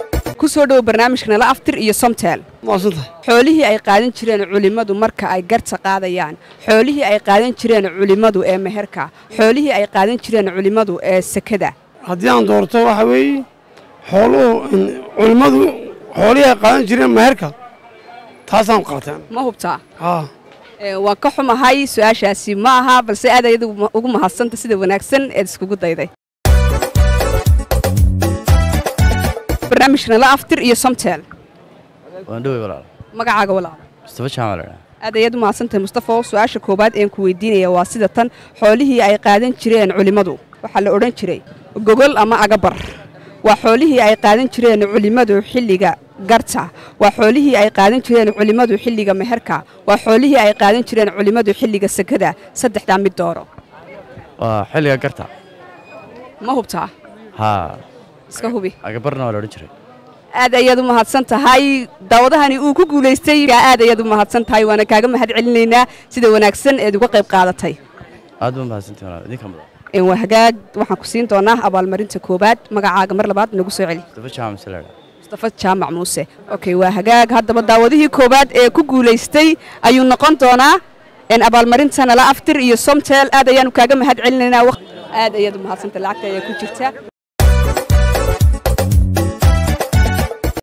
ku soo dhowo barnaamijka nala aftir iyo somtel maasantahay xoolihii ay qaadan jireen culimmadu marka ay garta qaadayaan xoolihii ay qaadan jireen culimmadu ee meherka xoolihii ay qaadan jireen culimmadu ee sekada haddii aan doorto waxa weeye xooluhu culimmadu xoolihii ay qaadan jireen meherka taasaan qaateen ma hubtaa haa Ee, waan ka xumahay su-aashaasi ma aha balse aad ayadu ugu mahadsanta sida wanaagsan eed iskugu dayday barnaamijka nala aftir iyo somtel waan dhowey walaal magacaaga walaal mustafa jaamac la dhahaa aad ayaad u mahadsantahay mustafo su-aasha koowaad een ku weydiinaya waa sida tan xoolihii ay qaadan jireen culimmadu waxaa la odhan jiray gogol ama agabar waa xoolihii ay qaadan jireen culimmadu xilliga garta waa xoolihii ay qaadan jireen culimmadu xilliga meherka waa xoolihii ay qaadan jireen culimmadu xilliga sekada saddexdaa mid dooro waa xilliga garta ma hubtaa haa iska hubi agabarna waa la odhan jiray aad ayaad u mahadsan tahay daawadahani uu ku guulaystay aad ayaad u mahadsan tahay waana kaaga mahad celinaynaa sida wanaagsan eed uga qayb qaadatay aad baa mahadsantii walaal idinka mudan Een, waa hagaag waxaan ku siin doonaa abaalmarinta koowaad magacaaga mar labaad nagu soo celi mustafa jaamac mise la dhahaa mustafa jaamac muuse okay waa hagaag haddaba daawadihii koowaad ee ku guulaystay ayuu noqon doonaa een, abaalmarinta nala aftir iyo somtel aad ayaanu kaaga mahad celinaynaa waq- aad ayaad u mahadsantay lacagta ayaa ku jirta